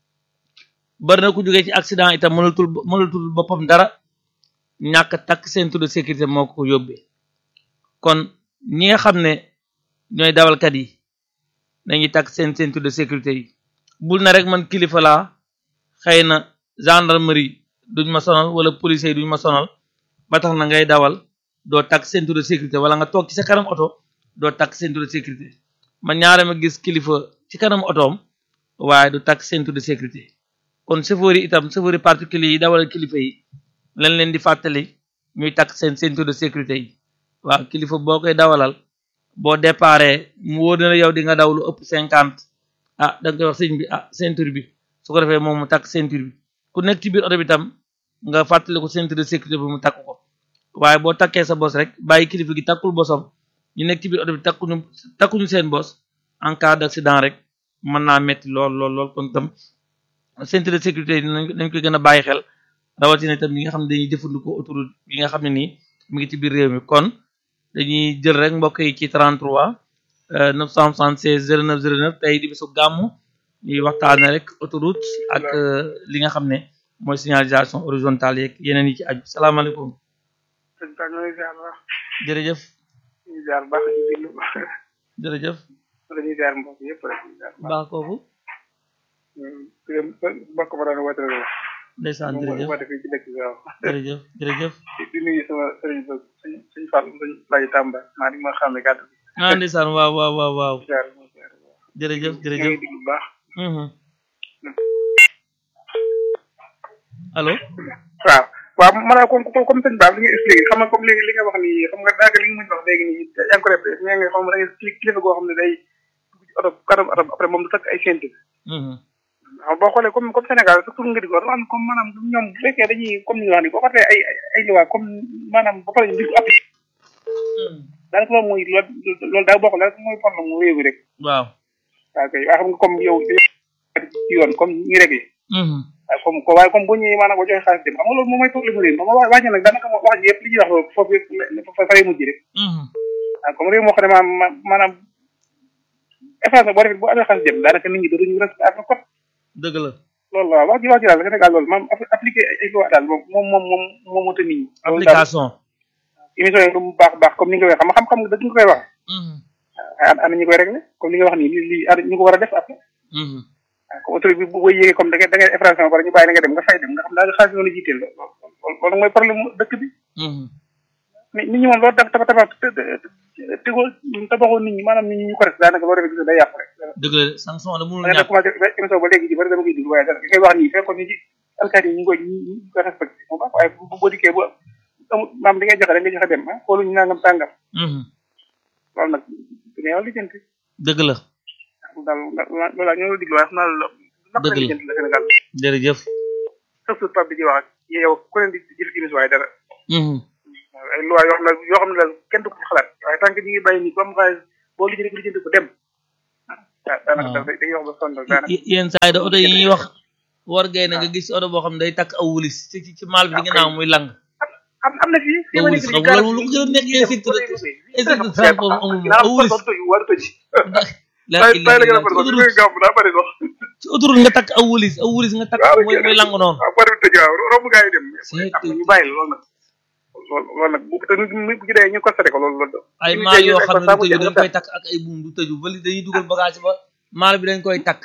bari na ko jógee ci accident itam mënatul mënatul boppam dara ñàkk takk ceinture de sécurité moo ko yóbbee kon ñi nga xam ne ñooy dawalkat yi dañuy takk seen ceinture de sécurité yi bul na rek man kilifa laa xëy na gendarmerie duñ ma sonal wala police yi duñ ma sonal ba tax na ngay dawal doo takk ceinture de sécurité wala nga toog ci sa kanam oto doo takk ceinture de sécurité man ñaare ma gis kilifa ci kanam otoom waaye du takk ceinture de sécurité kon chauffeur yi itam chauffeur yi particulier yi dawal kilifa yi lañ leen di fàttali ñuy takk seen ceinture de sécurité yi waaw kilifa boo koy dawalal boo déparé mu wóor na yow di nga daw lu ëpp cinquante ah da nga koy wax sëñ bi ah ceinture bi su ko defee moom mu takk ceinture bi ku nekk ci biir oto bi tam nga fàttali ko ceinture de sécurité bi mu takk ko waaye boo takkee sa bos rek bàyyi kilifa gi takkul bosam ñu nekk ci biir oto bi takkuñu takkuñu seen bos en cas d'accident rek mën naa metti lool lool lool kon tam ceinture de sécurité yi dañ koy gën a bàyyi xel rawatina itam ñi nga xam ne dañuy jëfandikoo autoroute yi nga xam ne nii mi ngi ci biir réew mi kon dañuy jël rek mbokk yi ci 33 976 09 09 tey di bisu gàmmu ñuy waxtaane rek autoroute ak li nga xam ne mooy signalisation horizontale yeeg yeneen yi ci aju salaamaaleykum sëñ Ba ñoo ngi ziar baax. jërëjëf. ñu ngi ziar baax ñu déglu. jërëjëf. dañuy ziar mbokk yëpp rek ñu ziar baax kooku. mbokk ma doon woote rek. ndeysaan moom jërëjëf woote fii ci dëkk bi waaw. jërëjëf jërëjëf. di nuyu sama sëriñ ba suñ suñ Fall suñ Laye Tamba maa ngi ma xam ne gàtt bi. ah ndeysaan waaw waaw waaw waaw ziar mo ziar jërëjëf ñu jërëjëf. ngi déglu bu baax. Mhm. allo. waaw waaw maanaam comme comme sëñ Ba li nga expliqué xam nga comme léegi li nga wax nii xam nga daanaka li nga mën wax léegi nii yaa ngi ko répété mais nga xam ne da ngay kilifa goo xam ne day dugg ci oto kanam oto après moom du takk ay ceinture Mhm. waaw boo xoolee comme comme Sénégal surtout nga di ko dafa am comme maanaam ñoom bu fekkee dañuy comme ni ñu wax nii boo xoolee ay ay ay loi comme maanaam ba pare ñu di ko appliqué Mhm. daanaka loolu mooy loolu loolu daal boo xoolee daanaka mooy problème mu réew mi rek waaw. waaw kay waaye xam nga comme yow ci yoon comme ñi réglé Mhm. waaye comme ko waaye comme bu ñëwee maanaam boo joxe xaalis dem xam nga loolu moom mooy problème mu réew mi ma wàcce nag daanaka moo wax ji yëpp li ñuy wax foofu yëpp fa fay mujj rek Mhm. waaw comme réew moo xam ne maanaam maanaam effacement boo defee bu amee xaalis dem daanaka nit ñi dootuñu respecté ak code dëgg la. loolu waaw wax ji wax ji daal Sénégal loolu maam appliqué ay loi daal moom moom moom moom moo mënta nit ñi loolu daal application. émission yi lu mu baax baax comme ni nga koy xam xam-xam nga dëgg nga koy wax Mhm. waaye ana ñu koy réglé comme li nga wax nii lii lii ana ñu ko war a def après Mhm. waaw comme autorité bi bu booy yéegee comme da ngay da ngay infraction ba pare ñu bàyyi la nga dem nga fay dem nga xam daal xaalis yoonu jiiteel loolu loolu loolu mooy problème mu dëkk bi Mhm. nit nit ñi moom loolu dafa tabax tabax tegoo tabaxoo nit ñi maanaam nit ñi ñu ko def daanaka boo defee gis day yàqu rek dëgg la sanction la mënul da nga ñàkk. commencé émission ba léegi ji bari dama koy déglu waaye dara li ngay wax nii fekkoon ni ci alkaati yi ñu ngi koy ñu ngi koy respecté bu baax waaye bu boo dikkee bu amul maam di ngay joxe rek nga joxe dem ah xooluñu nangam tàngam Mhm. loolu nag du neew lijjanti dëgg la. daal loolu daal ñoo la diglu waaye xam naa loolu naq Dëgg la. lijjanti la Sénégal jërëjëf. surtout pap bi di wax ak yow ku leen di jël émission waaye dara Mhm. ay loi yoo xam ne yoo xam ne daal kenn du ko ci xalaat waaye tant que ñu ngi bàyyi nii comme xaalis boo lijjanti ko lijjanti ko dem daanaka daf day wax ba sonn daanaka yenn saa yi da oto yi ñuy wax war gay na nga gis oto boo xam ne day takk aw wulis ci ci ci maal bi di nga naaw muy lang am am na fii fii aw wulis xam nga loolu lu ko gën a nekk insecte insecte de transport amul moom aw wulis war tëj la tay tay la gën a bëri sax li gàmm daa bëri sax ci autoroute nga takk aw wulis aw wulis nga takk muy muy lang noonu waaw bëri tëj waaw romb gaa yi dem C'est am na ñu bàyyi la loolu nag loolu loolu nag bu te nit bu ci dee ñu constaté ko loolu loolu ay maal yoo xam ne du tëju dañ koy takk ak ay buum du tëju ba li dañuy dugal bagage ba maal bi dañ koy takk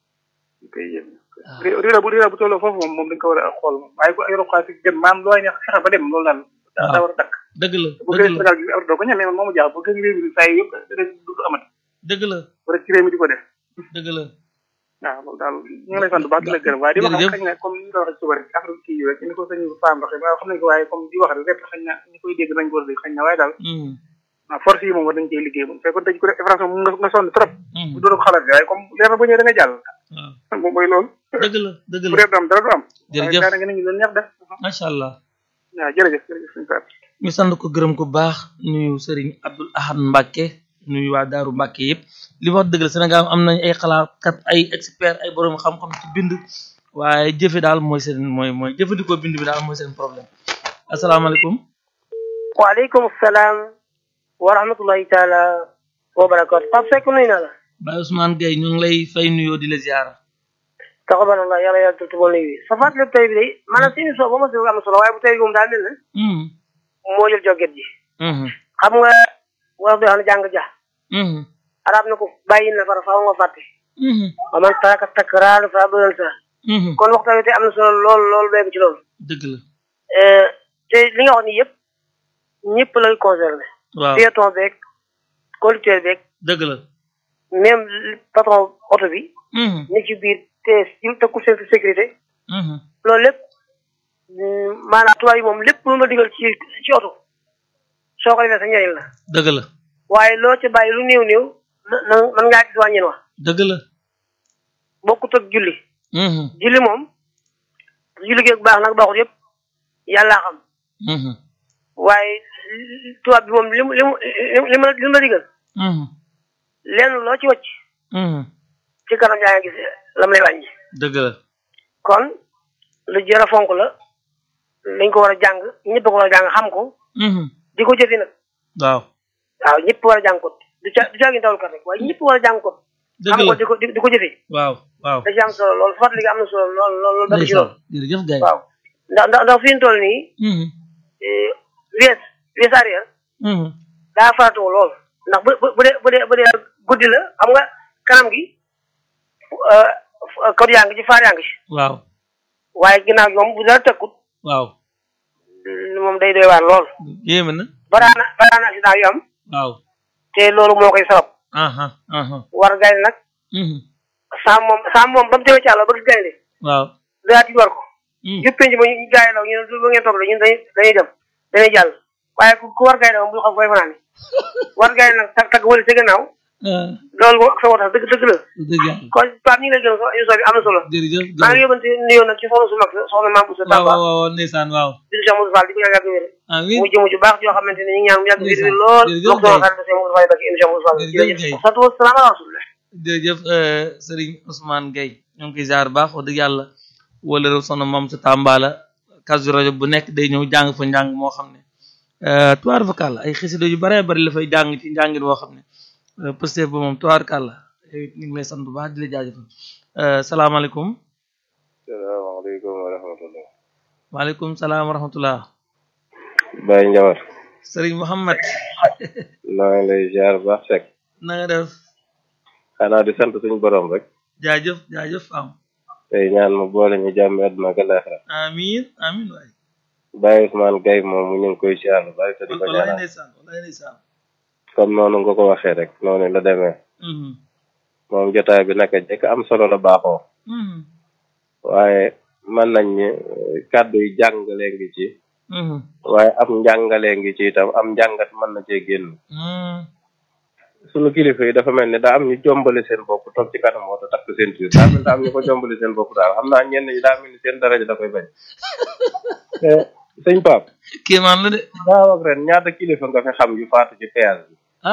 koy yéen réew bu réew bu tolloo foofu moom moom dañ ko war a xool moom waaye ko ay roqaa si gën maam looy neex fexe ba dem loolu daal daa daa war a dakk dëgg la bu dëgg gën la Sénégal gi am doo ko ñamee man moomu jaax bu gën réew mi saa yi yëpp dana du amati dëgg la wala ci réew mi di ko def dëgg la waaw loolu daal ñu ngi lay sant bu baax di la gërëm waaye di wax jërëjëf. xañ na comme ni nga waxee suba rek affaire kii yi rek ni ko sëñ Fane waxee waaye xam nañ ko waaye comme di wax rek xañ na ñu koy dégg nañ ko war a dégg xañ na waaye daal Mhm, waaw force yi moom war nañ cee liggéey moom fekkoon dañ ko def infraction mu nga nga sonn trop mhm, bu doon ko xalaat waaye comme leer na ba ñëwee da nga jàll waaw moom mooy loolu dëgg la dëgg bu la dee du am dara du am Jërëjëf. waaye daanaka nit ñi loolu neex def macha allah waaw jërëjëf jërëjëf sëñ Fane ñu sant ko gërëm ko baax nuyu Serigne Abdoul Ahad Mbacke nuyu waa Daaru Mbacke yëpp li wax dëgg la Sénégal am nañ ay xalaatkat ay expert ay borom xam-xam ci bind waaye jëfe daal mooy seen mooy mooy jëfandikoo bind bi daal mooy seen problème asalaamaaleykum waaleykum salaam wa rahmatullahi taala wa barakatu Pape Seck nuyu naa la Baye Ousmane Gueye ñu ngi lay fay nuyoo di la ziara taxabanallah yàlla yàlla tuuti ba nuyu sa fàttali tey bi day maanaam si émission ba ma si am na solo waaye bu tey bi moom daa mel ne Mhm, moo jël joget ji mhm, xam nga wolof di xam ne jàng ja mhm, arab na ko bàyyi na fara faaw nga fàtte mhm, wa man taraka takraar fa bëral sa mhm. kon waxtaan wi tey am na solo lool lool béyk ci loolu dëgg la Euh, te li nga wax ni yëpp ñëpp lay concerné waaw piéton beeg conducteur beeg dëgg la même patron oto bi Mhm, ni ci biir te ci tëkku seen sécurité mhm, loolu lépp mm, maanaam tubaab yi moom lépp lu la digal ci ci oto soo ko defee sa njëriñ la dëgg la waaye loo ci bàyyi lu néew néew na na mën ngaa gis wàññin wax dëgg la bokkut ak julli Mhm, julli moom julli geeg baax nag baaxut yëpp yàllaa xam mhm, waaye tubaab bi moom li mu li mu li mu li mu la digal mhm, lenn loo ci wacc mhm. ci kanam yaa ngi gis lam lay wàññi dëgg la kon lu jër a fonk la dañ ko war a jàng ñëpp ko war a jàng xam ko Mhm, di ko jëfi nag waaw waaw ñëpp war a jàng ko du ca du caagin dawal kat rek waaye ñëpp war a jàng ko dëgg xam ko la di ko di di ko jëfee waaw waaw da ci am solo lool fàttali gi am na solo lool lool lool dëgg ci ndeysaan lool jërëjëf Gaye waaw ndax ndax ndax fi ñu toll nii Mhm, eh, wees wees arrière mhm, daa faratuwul lool ndax bu bu bu dee bu dee bu dee guddi la xam nga kanam gi code yaa ngi ci faar yaa ngi ci waaw waaye ginnaaw gi moom bu dara tëkkut waaw moom day doy waar lool yéeme na baraana baraana accident yu am waaw te loolu moo koy sabab aha aha war gaynde nag mhm, saam moom saam moom ba mu demee ci àll ba gis gaynde waaw daa tiit war ko mhm, yëpp penc ba ñu gaay law ñu ne du ba ngeen toog la ñun dañuy dañuy dem dañuy jàll waaye ku ku war gaynde moom bu xam fooy fanaan war gaynde nag tag tag wala sa gannaaw ah, loolu moom ak sa wotax dëgg dëgg la dëgg yàlla kon Pape ñu ngi lay gën a émission bi am na solo jërëjëf maa ngi Gaye yóbbante nuyoo nag ci soxna su mag soxna Mame Boussa waaw Tamba waaw waaw ndeysaan waaw di Cheikh Moussa Fall di ko ñaan yàgg wér amiin mu jëm ju baax joo xamante ne ñu ngi ñaan mu yàgg wér Ndeysaan. lool Jërëjëf wax sama Gaye. xarit Cheikh Moussa Fall barke émission Moussa Fall Jërëjëf jërëjëf Gaye. sant wa salaam ala rasulillah jërëjëf euh, Serigne Ousmane Gueye ñoo ngi koy ziar baax wax dëgg yàlla wala rew sono moom sa Tamba kasu rajo bu nekk day ñëw jàng fa njàng moo xam ne euh, tuwaar vocal ay xasida yu bare bari la fay jàng ci njàngin woo xam ne euh, Pastef ba moom tuwaar kàlla yow it ñu ngi lay sant bu baax di la jaajëfal euh, salaamaaleykum salaamaaleykum wa rahmatullah waaleykum salaam wa rahmatullah Baye Njawar Serigne Mouhamed maa ngi lay ziar bu baax Seck na nga def xanaa di sant suñu borom rek jaajëf jaajëf am tey ñaan mu boole ñu jàmm àdduna ak àllaaxira amiin amiin waay Baye Ousmane Gueye moom ñu ngi koy ziar lu bari te di ko wallaay ñaanal ndeysaan wallaay ndeysaan comme noonu nga ko waxee rek noonu la demee Mhm, moom jotaay bi naka jekk am solo la baaxoo mhm, waaye mën nañ ni kàddu yi jàngale ngi ci mhm, waaye am njàngale ngi ci itam am njàngat mën na cee génn mhm. sunu kilifa yi dafa mel ni daa am ñu jombale seen bopp toog ci kanam oto takk seen tuur daa mel ni daa am ñu ko jombale seen bopp daal xam naa ñenn ñi daa mel ni seen daraja da koy bañ te sëñ Pape kéemaan la de daaw ak ren ñaata kilifa nga fi xam yu faatu ci péage bi ah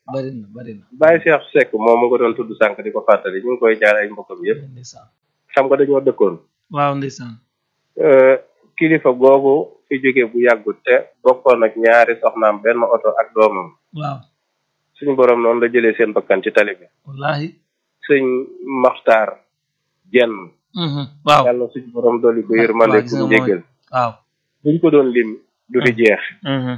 bari na bari na Baye Cheikh Seck moom mu nga doon tudd sànq di ko fàttali ñu ngi koy jaar ay mbokkam yëpp ndeysaan xam nga dañoo dëkkoon waaw ndeysaan Euh, kilifa googu fi jóge bu yàggut te bokkoon ak ñaari soxnaam benn oto ak doomam waaw suñu borom noonu la jëlee seen bakkan ci tali bi wallahi sëñ Maxtaar jenn mhm waaw yàlla suñu borom dolli ko yërmande waaw, gis nga ku mooy- njéggal waaw buñ ko doon lim du fi jeex mhm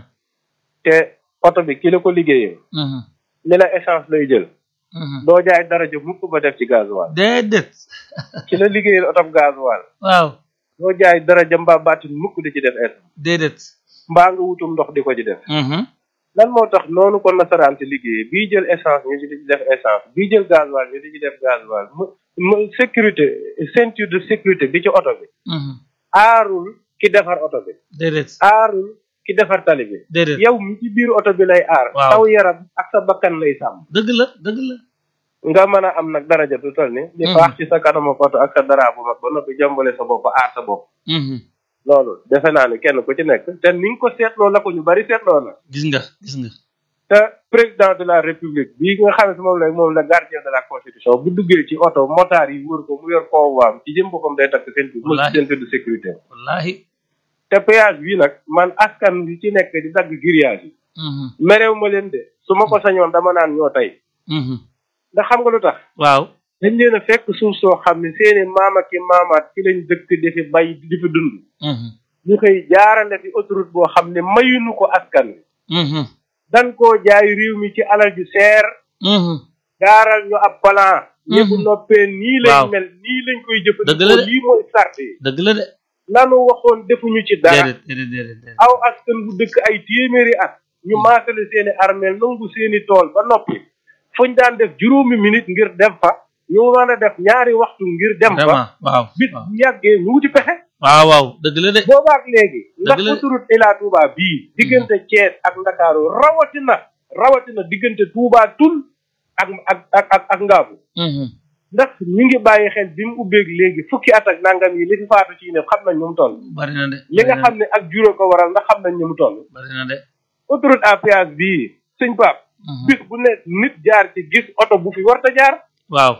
te oto bi ki la ko liggéeyee mhm li la essence lay jël mhm doo jaay daraja mukk ba def ci gasoil déedéet ki la liggéeyal oto gasoil waaw doo jaay daraja mbaa baatin mukk di ci def essence déedéet mbaa nga wutum ndox di ko ci def mhm lan moo tax noonu ko nasaraan si liggéey bii jël essence ñu di ci def essence bii jël gasoil ñu di ci def gasoil mu mu sécurité ceinture de sécurité bi ci oto bi mhm aarul ki defar oto bi déedéet aarul ki defar tali bi déedéet yow mi ci biir oto bi lay aar Waaw. saw yaram ak sa bakkan lay sàmm dëgg la dëgg la nga mën a am nag daraja du toll ni di Mhm. faax ci sa kanamu oto ak sa dara bu mag ba noppi jàmbale sa bopp aar sa bopp mhm loolu defe naa ne kenn ku ci nekk te ni nga ko seetloo la ko ñu bari seetloo na gis nga gis nga te président de la république bii nga xam ne moom la moom la gardien de la constitution bu duggee ci oto motard yi wër ko mu yor convoiam ci jëm boppam day takk seen tur Wallaahi. ceinture de sécurité wallahi te péage bi nag man askan bi ci nekk di dagg grillage yi mhm merew ma leen de su ma ko sañoon dama naan ñoo tey mhm ndax xam nga lu tax waaw dañ leen a fekk suuf soo xam ne seeni maam ak i maamaat ci lañ dëkk di fi bay di fi dund mhm ñu xëy jaarale fi autoroute boo xam ne mayuñu ko askan wi mhm dan koo jaay réew mi ci alal ju seer mhm gaaral ñu ab plan ñi bu Mhm. noppee nii lañ Waaw. mel nii lañ koy Dëgg la jëfandikoo de. lii mooy sart yi dëgg la de lanu waxoon defuñu ci dara déedéet déedéet déedéet déedéet aw askan bu dëkk ay téeméeri at ñu maasale seeni armeel nangu seeni tool ba noppi fuñ daan def juróomi minute ngir dem fa ñu mën a def ñaari waxtu ngir dem fa vraiment waaw bis waaw bu yàggee ñu wuti pexe waaw waaw dëgg la de boobaak léegi ndax Dëgg la. autoroute Ila Touba bii diggante Thiès ak Ndakaaru rawatina rawatina diggante Touba Toul ak ak ak ak ak Ngaabu mhm ndax ñu ngi bàyyi xel bi mu ubbeeg léegi fukki at ak nangam yi li fi faatu ci ne xam nañ ñu mu toll bari na de li nga bari na xam ne ak juróom ko waral ndax xam nañ ñu mu toll de bari na de autoroute à péage bii sëñ Pape mhm bis bu ne nit jaar ci gis oto bu fi warta jaar waaw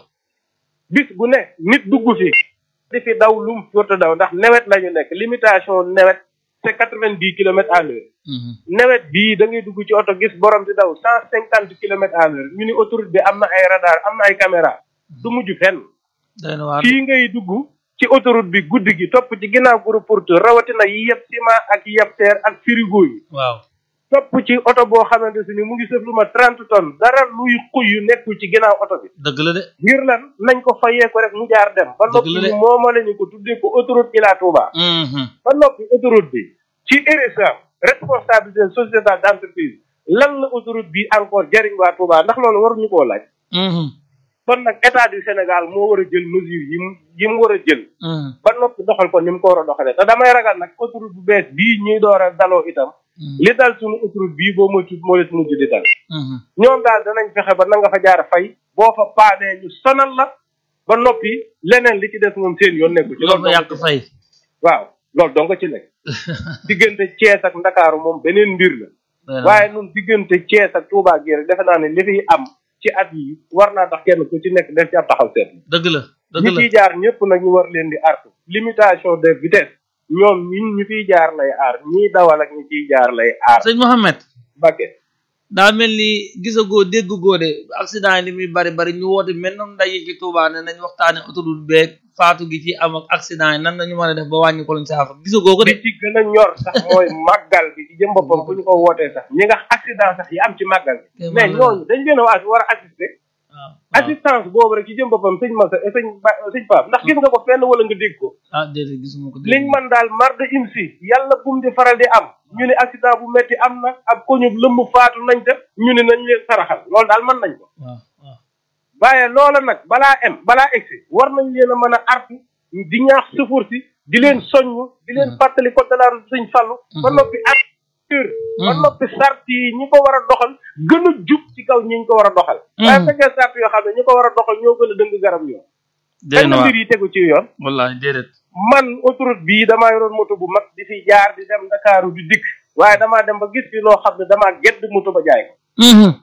bis bu ne nit dugg fi di fi daw lu mu warta daw ndax nawet la ñu nekk limitation nawet c'est quatre-vingt-dix kilomètres à l'heure mhm nawet bii da ngay dugg ci oto gis borom di daw cent cinquante kilomètres à l'heure ñu ni autoroute bi am na ay radar am na ay caméra du mujj fenn doy na waar fii ngay dugg ci autoroute bi guddi gi topp ci ginnaaw groupe porteur rawatina yi yëpp ciment ak yi yëpp terre ak frigo yi waaw topp ci oto boo xamante si ni mu ngi sëf lu ma trente tonnes dara luy xuy yu nekkul ci ginnaaw oto bi dëgg la de ngir lan nañ ko fayee ko rek mu jaar dem ba Dëgg noppi la de. ñu moomale ñu ko tuddee ko autoroute Ila Touba mhm ba noppi autoroute bi ci RSA responsabilité sociétale d'entreprise lan la autoroute bi encore jariñ waa Touba ndax loolu waruñu koo laaj mhm kon nag état du Sénégal moo war a jël mesure yi mu yi mu war a jël mhm ba noppi doxal ko ni mu ko war a doxalee te damay ragal nag autoroute bu bees bii ñuy door a daloo itam mhm li dal suñu autoroute bii boo moytu moo leen mujj di dal mhm ñoom daal danañ fexe ba na nga fa jaar fay boo fa paanee ñu sonal la ba noppi leneen li ci des moom seen yoon nekku ci loolu dong yàq ci nekk. fay waaw loolu dong ci nekk diggante Thiès ak Ndakaaru moom beneen mbir la doy na waaye nun diggante Thiès ak Touba gi rek defe naa ne li fiy am ci at yi war naa tax kenn ku ci nekk def ci ab taxaw seet dëgg la dëgg ñi la ciy jaar ñëpp nag ñu war leen di artu limitation de vitesse ñoom ñi ñu fiy jaar lay aar ñiy dawal ak ñi ciy jaar lay aar sëñ Mohamed Bakke daa mel ni gisagoo déggugoo de accident yi li muy bari bari ñu woote mel noonu ndaje ci Touba ne nañ waxtaane autoroute beeg faatu gi ci am ak accident yi nan lañu mën a def ba wàññi ko luñ saafara gisagoo ko de li ci gën a ñor sax mooy màggal bi ci jëm boppam bu ñu ko wootee sax ñi nga accident sax yi am ci màggal bi Te mais mën na- ñooñu dañ leen a waa war a assister waaw waaw. assistance boobu rek ci jëm boppam sëñ Massa sëñ Ba sëñ Pape ndax gis nga ko fenn wala nga dégg ko ah déedéet gisuma ko dégg liñ man daal mar de im si yàlla bum di faral di am ñu ne accident bu metti am na ab koñub lëmb faatu nañ def ñu ne nañ leen saraxal loolu daal mën nañ ko waaw waaw waaye loola nag balaa em balaa egsi war nañ leen a mën a artu di ñaax sëfoor si di leen soññ di leen fàttali ko de la route sëñ Fallu ba noppi acteur ba noppi sart yi ñi ko war a doxal gën a jub ci kaw ñi ñu ko war a doxal waaye fekkee sart yoo xam ne ñi ko war a doxal ñoo gën a dëng garab yoon déedéet kañ la waaw mbir yi tegu ci yoon wallahi déedéet man autoroute bii damaa yoroon moto bu mag di fi jaar di dem Ndakaaru di dikk waaye damaa dem ba gis fi loo xam ne damaa gedd moto ba jaay ko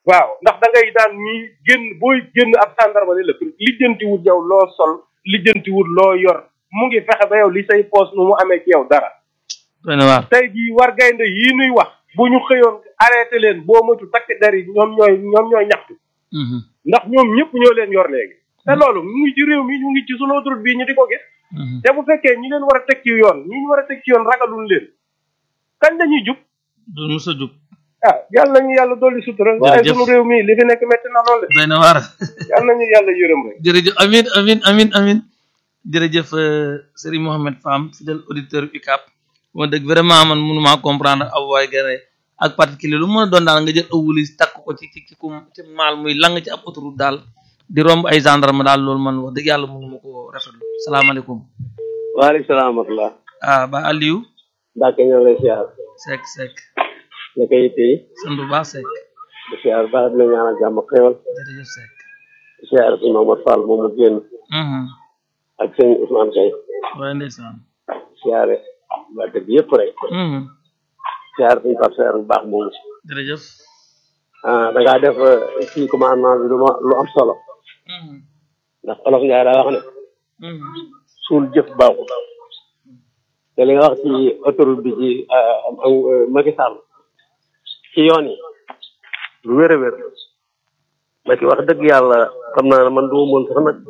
waaw ndax da ngay daan ñii génn booy génn ab gendarme ne la lijjanti wut yow loo sol lijjanti wut loo yor mu ngi fexe ba yow li say poos nu mu amee ci yow dara doy na waar tey jii war gaynde yii nuy wax bu ñu xëyoon arrêté leen boo moytu takk der yi ñoom ñooy ñoom ñooy ñaxtu Mhm. ndax ñoom ñëpp ñoo leen yor léegi te loolu mu ngi ci réew mi ñu ngi ci sunu autoroute bii ñu di ko gis Mhm. te bu fekkee ñi leen war a teg ci yoon ñi ñu war a teg ci yoon ragalun leen kañ lañuy jub du mos a jub ah yàlla nañu yàlla dolli sutura waaye Jërëjëf. sunu réew mi li fi nekk métti na lool de doy na waar yàlla nañu yàlla yërëm rek jërëjëf amin amin amin amin jërëjëf euh, Serigne Mohamed Fam fidèle auditeur UCAP moo dëgg vraiment man mënumaa comprendre aw waay gane ak particulier lu mën a doon daal nga jël aw wulis takk ko ci ci ci ku ci maal muy lang ci ab autoroute daal di romb ay gendarme daal loolu man wax dëgg yàlla mënuma ko rafetlu salaamaaleykum waaleykum salaam wa rahmatulah. ah ba Aliou Mbacke ñoo ngi lay siyaar. Seck Seck naka yitte yi. sant bu baax Seck di siyaar baax di la ñaanal jàmm ak xéwal. jërëjëf Seck di siyaar si Mamadou Fall moom mu génn. mhm ak sëñ Ousmane Kay. waaye ndeysaan siyaare waa dëgg yëpp rek. mhm siyaar suñu Pape Seer bu baax moomu. jërëjëf ah da ngaa def eh, kii commandement bi lu ma lu am solo. mhm ndax olof Ndiaye daa wax ne. mhm suul jëf baaxul. te li nga wax ci autoroute bi ci ah, am am Macky Sall. ci yoon yi. lu wér a wér. Macky wax dëgg yàlla xam naa ne man du ma mën sax nag.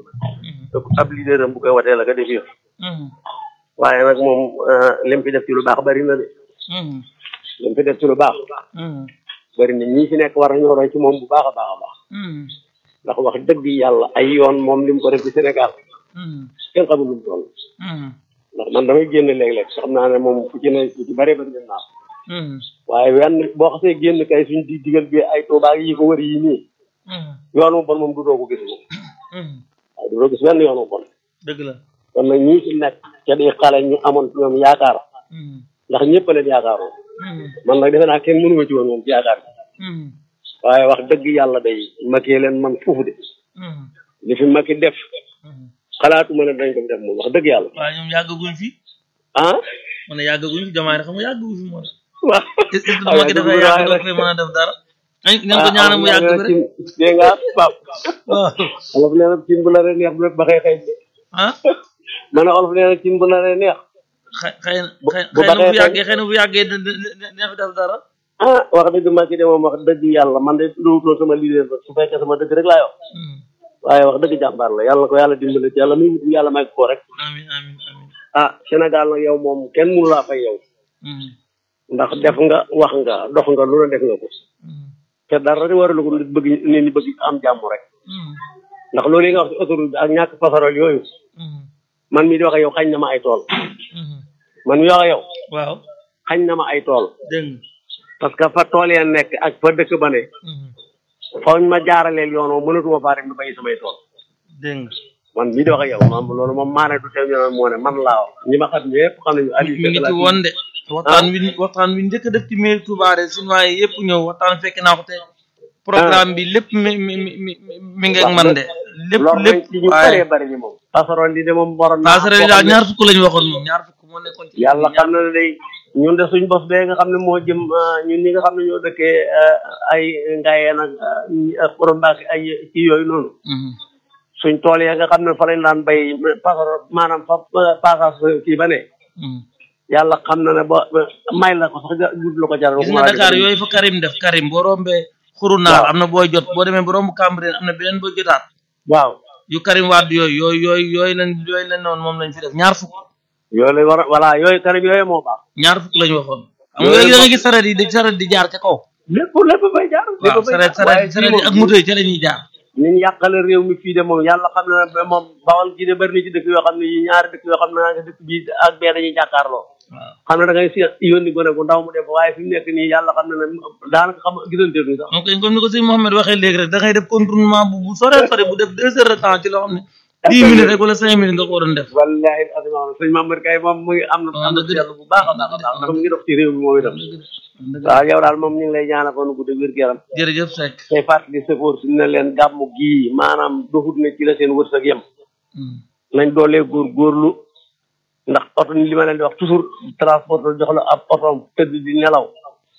ab leader am bu koy watee la ka def yëf. mhm waaye nag moom eh, lim fi def ci lu baax bari na de. mhm lim fi def ci lu baax. mhm bari na ñii fi nekk war nañoo roy ci moom bu baax a baax a baax. mhm ndax wax dëgg yàlla ay yoon moom lim ko def ci Sénégal mhm kenn xamul lu mu toll. mhm ndax man damay génn léeg-léeg xam naa ne moom fu ci ne fu ci bëree bëri dem naa ko. mhm waaye wenn boo xasee génn kay suñ di digal bi ay Tuubaa yi ko wër yi nii mhm yoon mu bon moom du doo ko gis moom mhm waaye du doo gis wenn yoon mu bon dëgg la kon nag ñii ci nekk ca di xale ñu amoon ci ñoom yaakaar mhm ndax ñëpp a leen yaakaaroon mhm man nag defe naa kenn mënu ma ci woon moom ci yaakaar bi mhm waaye wax dëgg yàlla day Macky leen man foofu de mhm li fi Macky def mhm xalaatuma ne dañ ko fi def moom wax dëgg yàlla waaye ñoom yàggaguñ fi ah ma ne yàggaguñ fi jamaay xam nga yàggaguñ fi moo tax waaw est-ce que dama ki dafay yàgg doo koy mën a def dara nañ nañ ko ñaanal mu yàgg bi rek dégg nga pap waaw olof nee na cin bu la ree neex bu ba xëy xëy ah ma ne olof nee na cin bu la ree neex xëy xëy na Bu- xëy bu xëy na bu baxee yàggee xëy na bu yàggee dina dina dina fi def dara ah wax dëgg Macky de moom wax dëgg yàlla man de duwutoon sama leader ba su fekkee sama dëgg rek laa yor Mhm. waaye wax dëgg jàmbaar la yàlla na ko yàlla dimbale ci yàlla muy wut yàlla may ko rek amin amin amin ah Sénégal nag yow moom kenn mënu laa fay yow Mhm. ndax def nga wax nga dox nga lu la def nga ko Mhm. te dara di waralu ko nit bëgg nit ñi bëgg am jàmm rek Mhm. ndax loolu yi nga wax ci autoroute bi ak ñàkk passerelle yooyu Mhm. man mii di wax ak yow xañ na ma ay tool Mhm. man mii wax ak yow waaw xañ na ma ay tool dégg nga parce que fa tool ya nekk ak fa dëkk ba ne Mhm. fooñ ma jaaraleel yoon woo mënatuma faa rek du bay samay tool dégg nga man mii di wax ak yow moom loolu moom maa ne du teew ñu naan moo ne man laa wax ñi ma xam ñëpp xam nañu Aliou mi ngi Seck ci laa woon de waxtaan wi waxtaan wi njëkk a def ci mairie Touba de sinuwaay yëpp ñëw waxtaan fekk naa ko te programme bi lépp mi mi mi mi mi ngi ak man de lépp loolu lépp nañ ci ñu waaye bëree bëri ñi moom passerelle li de moom waroon naa passerelle yi daal ñaar fukk lañu waxoon moom ñaar fukk moo nekkoon ci yàlla xam na ne day ñun de suñ bos bee nga xam ne moo jëm ah, ñun ñi nga xam ne ñoo dëkkee ah, ay ngayeen ak ak xurumbaak ay ci yooyu noonu Mhm. suñ tool ya nga xam ne fa lañ daan bay passerelle maanaam fa passage kii ba ne Mhm. yàlla xam na ne ba ba- may la ko sax ja- jub la ko jaral gis nga Dakar yooyu fa Karim def Karim boo rombee xuru naar Waaw. am na booy jot boo demee ba romb Cambérène am na beneen booy jotaat waaw yu Karim Wade yooyu yooyu yooyu yooyu lañ yooyu lañ noonu moom lañ fi def ñaar fukk yooyu lañ war a voilà yooyu kanam yooyu moo baax ñaar fukk lañu waxoon xam nga Yooyu léegi da nga moom- gis saret yi di saret di jaar ca kaw lépp lépp bay jaar lépp waaw bay saret jaar. waaye saret saret fii yi ak moom- moto yi ca la ñuy jaar ni ñu yàqale réew mi fii de moom yàlla xam na ne moom bawal gi de bëri na ci dëkk yoo xam ne yi ñaari dëkk yoo xam ne nga dëkk bii ak bee dañuy jàkkaarloo waaw xam ne da ngay si yónni gone gu ndaw mu def waaye fi mu nekk nii yàlla xam na ne daanaka xam gisante ni sax donc comme ni ko sëñ Mohamed waxee léegi rek da ngay def contournement bu bu sore sore bu def deux heures de temps ci loo xam ne dix minutes rek wala cinq minutes nga ko waroon def wallahi asma sëñ Mamadou Kay moom mu ngi am na am na dëgg de. seetlu bu baax a baax a baax ndax mu ngi dox ci réew mi moom itam dëgg waaw yow daal moom ñu ngi lay ñaanal ko nu gudd wér gu yaram jërëjëf Seck tey fàttali sëfoor si ne leen gàmmu gii maanaam doxut ne ci la seen wërsëg yem Hmm. nañ doolee góor góorlu ndax oto ni li ma leen di wax toujours transport jox la ab otoom tëdd di nelaw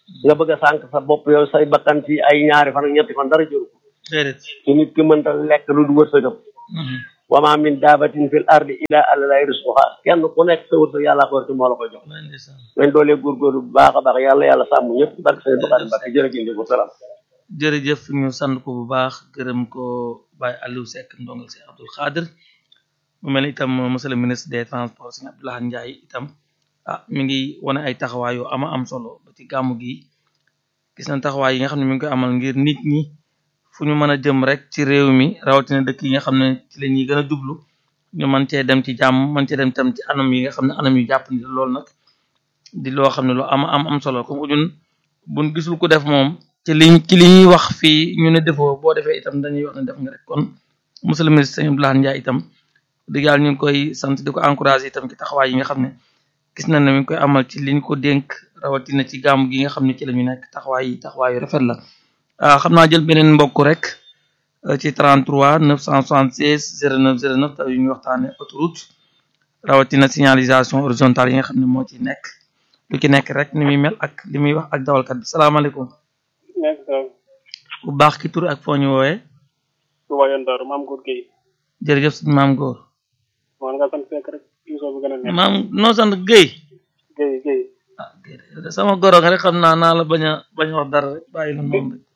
nga bëgg a sànq sa bopp yow say bakkan ci ay ñaari fan ak ñetti fan dara jëru ko déedéet ci nit ki mënta lekk lu du wërsëgam wa ma min daabatin fil ardi illa àllalay risquha kenn ku nekk sa wërsëg yàlla ko ci moo la koy jox wallaay ndeysaan nañ doolee góorgóorlu bu baax a baax yàlla yàlla sàmm ñëpp ci barke sëñ Bakari Mbacke jërëjëf wa salaam jërëjëf ñu sant ko bu baax gërëm ko Baye Aliou Seck ndongal si Abdoul Khadir mu mel ni itam monsieur le ministre des transports sëñ Abdoulaye Ndiaye itam ah mi ngi wane ay taxawaay yu ama am solo ba ci gàmmu gi gis nañ taxawaay yi nga xam ne mi ngi koy amal ngir nit ñi fu ñu mën a jëm rek ci réew mi rawatina dëkk yi nga xam ne ci la ñuy gën a jublu ñu mën cee dem ci jàmm mën cee dem tam ci anam yi nga xam ne anam yu jàpp ni loolu nag di loo xam ne lu ama am am solo comme que ñun buñ gisul ko def moom ci liñ ci li ñuy wax fii ñu ne defoo boo defee itam dañuy wax ne def nga rek kon monsieur le ministre sëñ Abdoulaye Ndiaye itam dëgg yàlla ñu ngi koy sant di ko encouragé itam ci taxawaay yi nga xam ne gis nañ ne mi ngi koy amal ci liñ ko dénk rawatina ci gàmm gi nga xam ne ci la ñu nekk taxawaay yi taxawaay yu rafet la ah xam naa jël beneen mbokk rek ci 33 976 09 09 taw yu ñu waxtaane autoroute rawatina signalisation horizontale yi nga xam ne moo ci nekk lu ci nekk rek ni muy mel ak li muy wax ak dawalkat bi salaamaaleykum nekk sa bu baax ki tur ak foo ñu woowee Touba yoon Daaru maam góor Guèye jërëjëf suñu maam góor moo nga sant fekk rek émission bi gën a neex maam noo sant Guèye Guèye Guèye ah Guèye de sama goro nga rek xam naa naa la bañ a bañ a wax dara rek bàyyi la noonu rek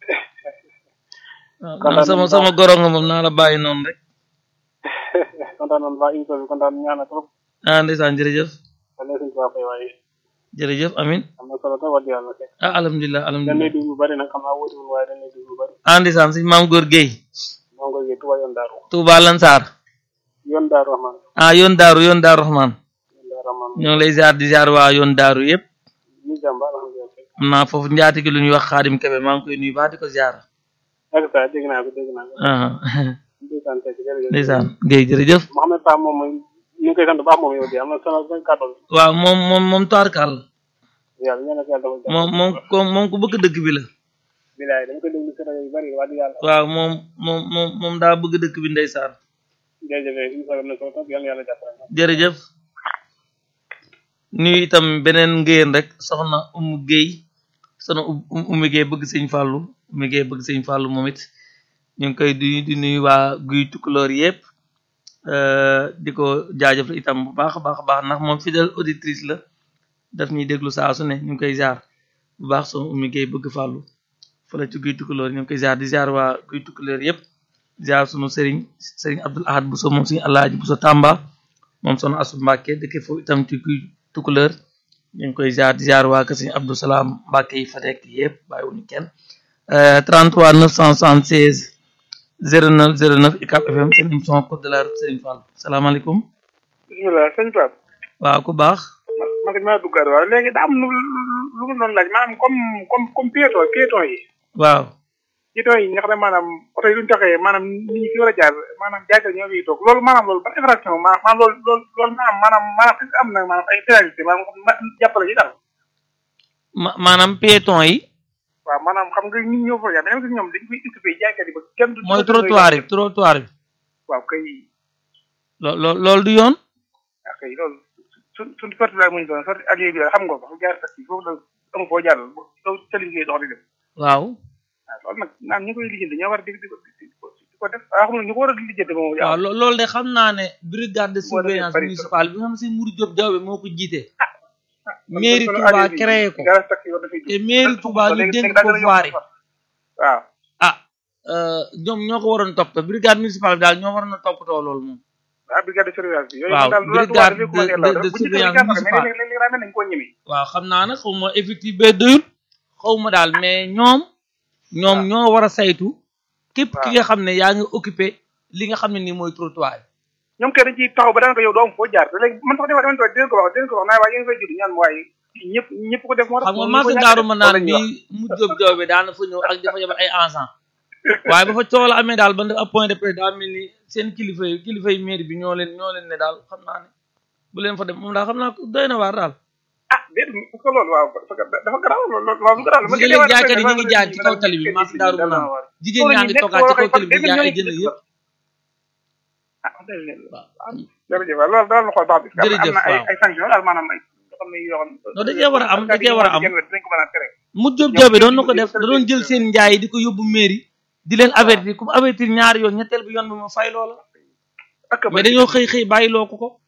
waaw naa sama sama goro nga moom naa la bàyyi noonu rek kontaan nañ baax émission bi kontaan ñaana trop ah ndeysaan jërëjëf wala suñ tubaab fay waaye jërëjëf amin am na solo trop wax dëgg yàlla fekk ah alhamdulilah dañ lay alhamdulilah déglu lu bari nag xam naa wóotiwul waaye dañ lay déglu lu bari ah ndeysaan suñu maam góor Guèye maam góor Guèye Touba yoon Daaru Touba Lansar yoon Daaru Rahman ah yoon daaru yoon daaru Rahman yoon Daaru Rahman ñoo ngi lay ziar di ziar waa yoon daaru yëpp ñu jàmba alhamdulilah fekk am naa foofu njaati gi lu ñuy wax xaadim kebe maa ngi koy nuyu baax di ko ziar ak sa dégg naa ko dégg naa ko ah ndeysaan fekk jërëjëf ndeysaan Guèye jërëjëf Mohamed Ba moom mooy ñu ngi koy sant baax moom yow di am na solo ba kàddoon waaw moom moom moom tubaarkàlla yàlla ñaan ak yàlla dafa jàmm moom moom ko moom ku bëgg dëkk bi la bilaay dañ koy déglu si rajo yu bari wax dëgg yàlla waaw moom moom moom moom daa bëgg dëkk bi ndeysaan jërëjëf émission bi am na solo trop yàlla yàlla jàppale jërëjëf nuyu itam beneen ngéyeen rek soxna umu géey soxna um umu géey bëgg sëñ fàllu umu géey bëgg sëñ fàllu moom it ñu ngi koy di di nuyu waa guy tukkuloor yëpp di ko jaajëfal itam bu baax a baax a baax ndax moom fidèle auditrice la daf ñuy déglu saa su ne ñu ngi koy jaar bu baax soxna umu géey bëgg fàllu fële ci guy tukkuloor ñu ngi koy jaar di jaar waa guy tukkuloor yëpp jaar sunu sëriñ sëriñ Abdul Ahad Bousso moom suñu Alaaji Bousso Tamba moom soxna Asu Mbàkke dëkk foofu itam ci guy tukkuloor ñu ngi koy jaar di jaar waa kër sëriñ Abdou Salaam Mbàkke yi fa nekk yëpp bàyyiwuñu kenn 33 976 09 09 UCAB FM seen émission code de la route Serigne Fall salaamaaleykum bisimilah sëñ Pape waaw ku baax man de maa duggaat waaw léegi daa am lu lu mu doon laaj maanaam comme comme comme piéton piéton yi waaw piéton yi nga xam ne maanaam oto yi duñ taxee maanaam nit ñi fi war a jaar maanaam jaaykat ñoo fiy toog loolu maanaam loolu ban infraction maanaam loolu loolu loolu maanaam maanaam maanaam est-ce que am na maanaam ay pénalité maanaam ma jàppale ci dara ma maanaam piéton yi waaw maanaam xam nga nit ñoo fa jaar dañoo gis ñoom dañ koy occupé jaaykat yi ba kenn du mooy trottoir yi trottoir bi waaw kay loo loo loolu du yoon waaw kay loolu su suñ sorti la muñ doon sorti ak yooyu xam nga ko jaar taxi foofu la amu foo jàll yow tali ngay dox di dem waaw waaw loolu nag naam ñi koy lijjanti ñoo war di di ko di ko di ko def waaw xam nga ñu ko war a lijjanti moom waaw lo- loolu de xam naa ne brigade de Moo surveillance defee bari municipale bi nga xam ne si Mourou Diop Diawbe moo ko jiite kon mairie solo Touba ADB créé ko garage taxi war dafay te mairie Touba ñu léegi- dénk léegi daa ko gën a yokk voirie sax. waaw ah euh, ñoom ñoo ko waroon topp brigade municipale bi daal ñoo waroon a toppatoo loolu moom ah brigade de surveillance bi yooyu Waaw, daal loolu brigade Touba dafay commencé de- law. de- de bu ñu surveillance defee municipale. mais léegi léegi daa mel nañ koo ñeme waaw xam naa nag xaw ma effectif bee doyul xaw ma daal mais ñoom ñoom ñoo war a saytu képp ki waaw. nga xam ne yaa ngi occupé li nga xam ne nii mooy trottoir yi ñoom kay dañ ciy taxaw ba daanaka yow doo am foo jaar te léegi man sax defa deman toog dinañ ko wax dinañ ko wax naa waaye yéen fay judd ñaan waaye ñëpp ñëpp ko def moo tax xam nga moom ñu ko marché ñàkk daaru def, ma loolu naan la ñuy bi mu jóob joobe daana fa ñëw ak dafa yebal ay agent waaye ba fa coow la amee daal ba def ab point de presse daa mel ni seen kilifa yi kilifa yi mairie bi ñoo leen ñoo leen ne daal xam naa ne bu leen fa dem moom daal xam naa ko doy na waar daal ah déedéet parce que loolu waaw parce que dafa garaaw loolu loolu garaaw la. parce que léegi jaaykat yi ñu ngi jaay ci kaw tali bi marché daaru ma naan jigéen ñaa ngi toogaat ci kaw tali bi jaay ay jën yëpp ah dëgg la waaw jërëjëf waaw loolu daal la xool baax bi. Jërëjëf, am na ay waaw. ay sanctions daal maanaam ay xam ne yoo xam non da cee war a am da cee war a am genn wet dinañ ko mën a tere mu jóob joobe doon na ko def da doon jël seen njaay di ko yóbbu mairie di leen avertir comme avertir ñaari yoon ñetteel bi yoon bi ma fay loola ak mais dañoo xëy xëy bàyyiloo ko ko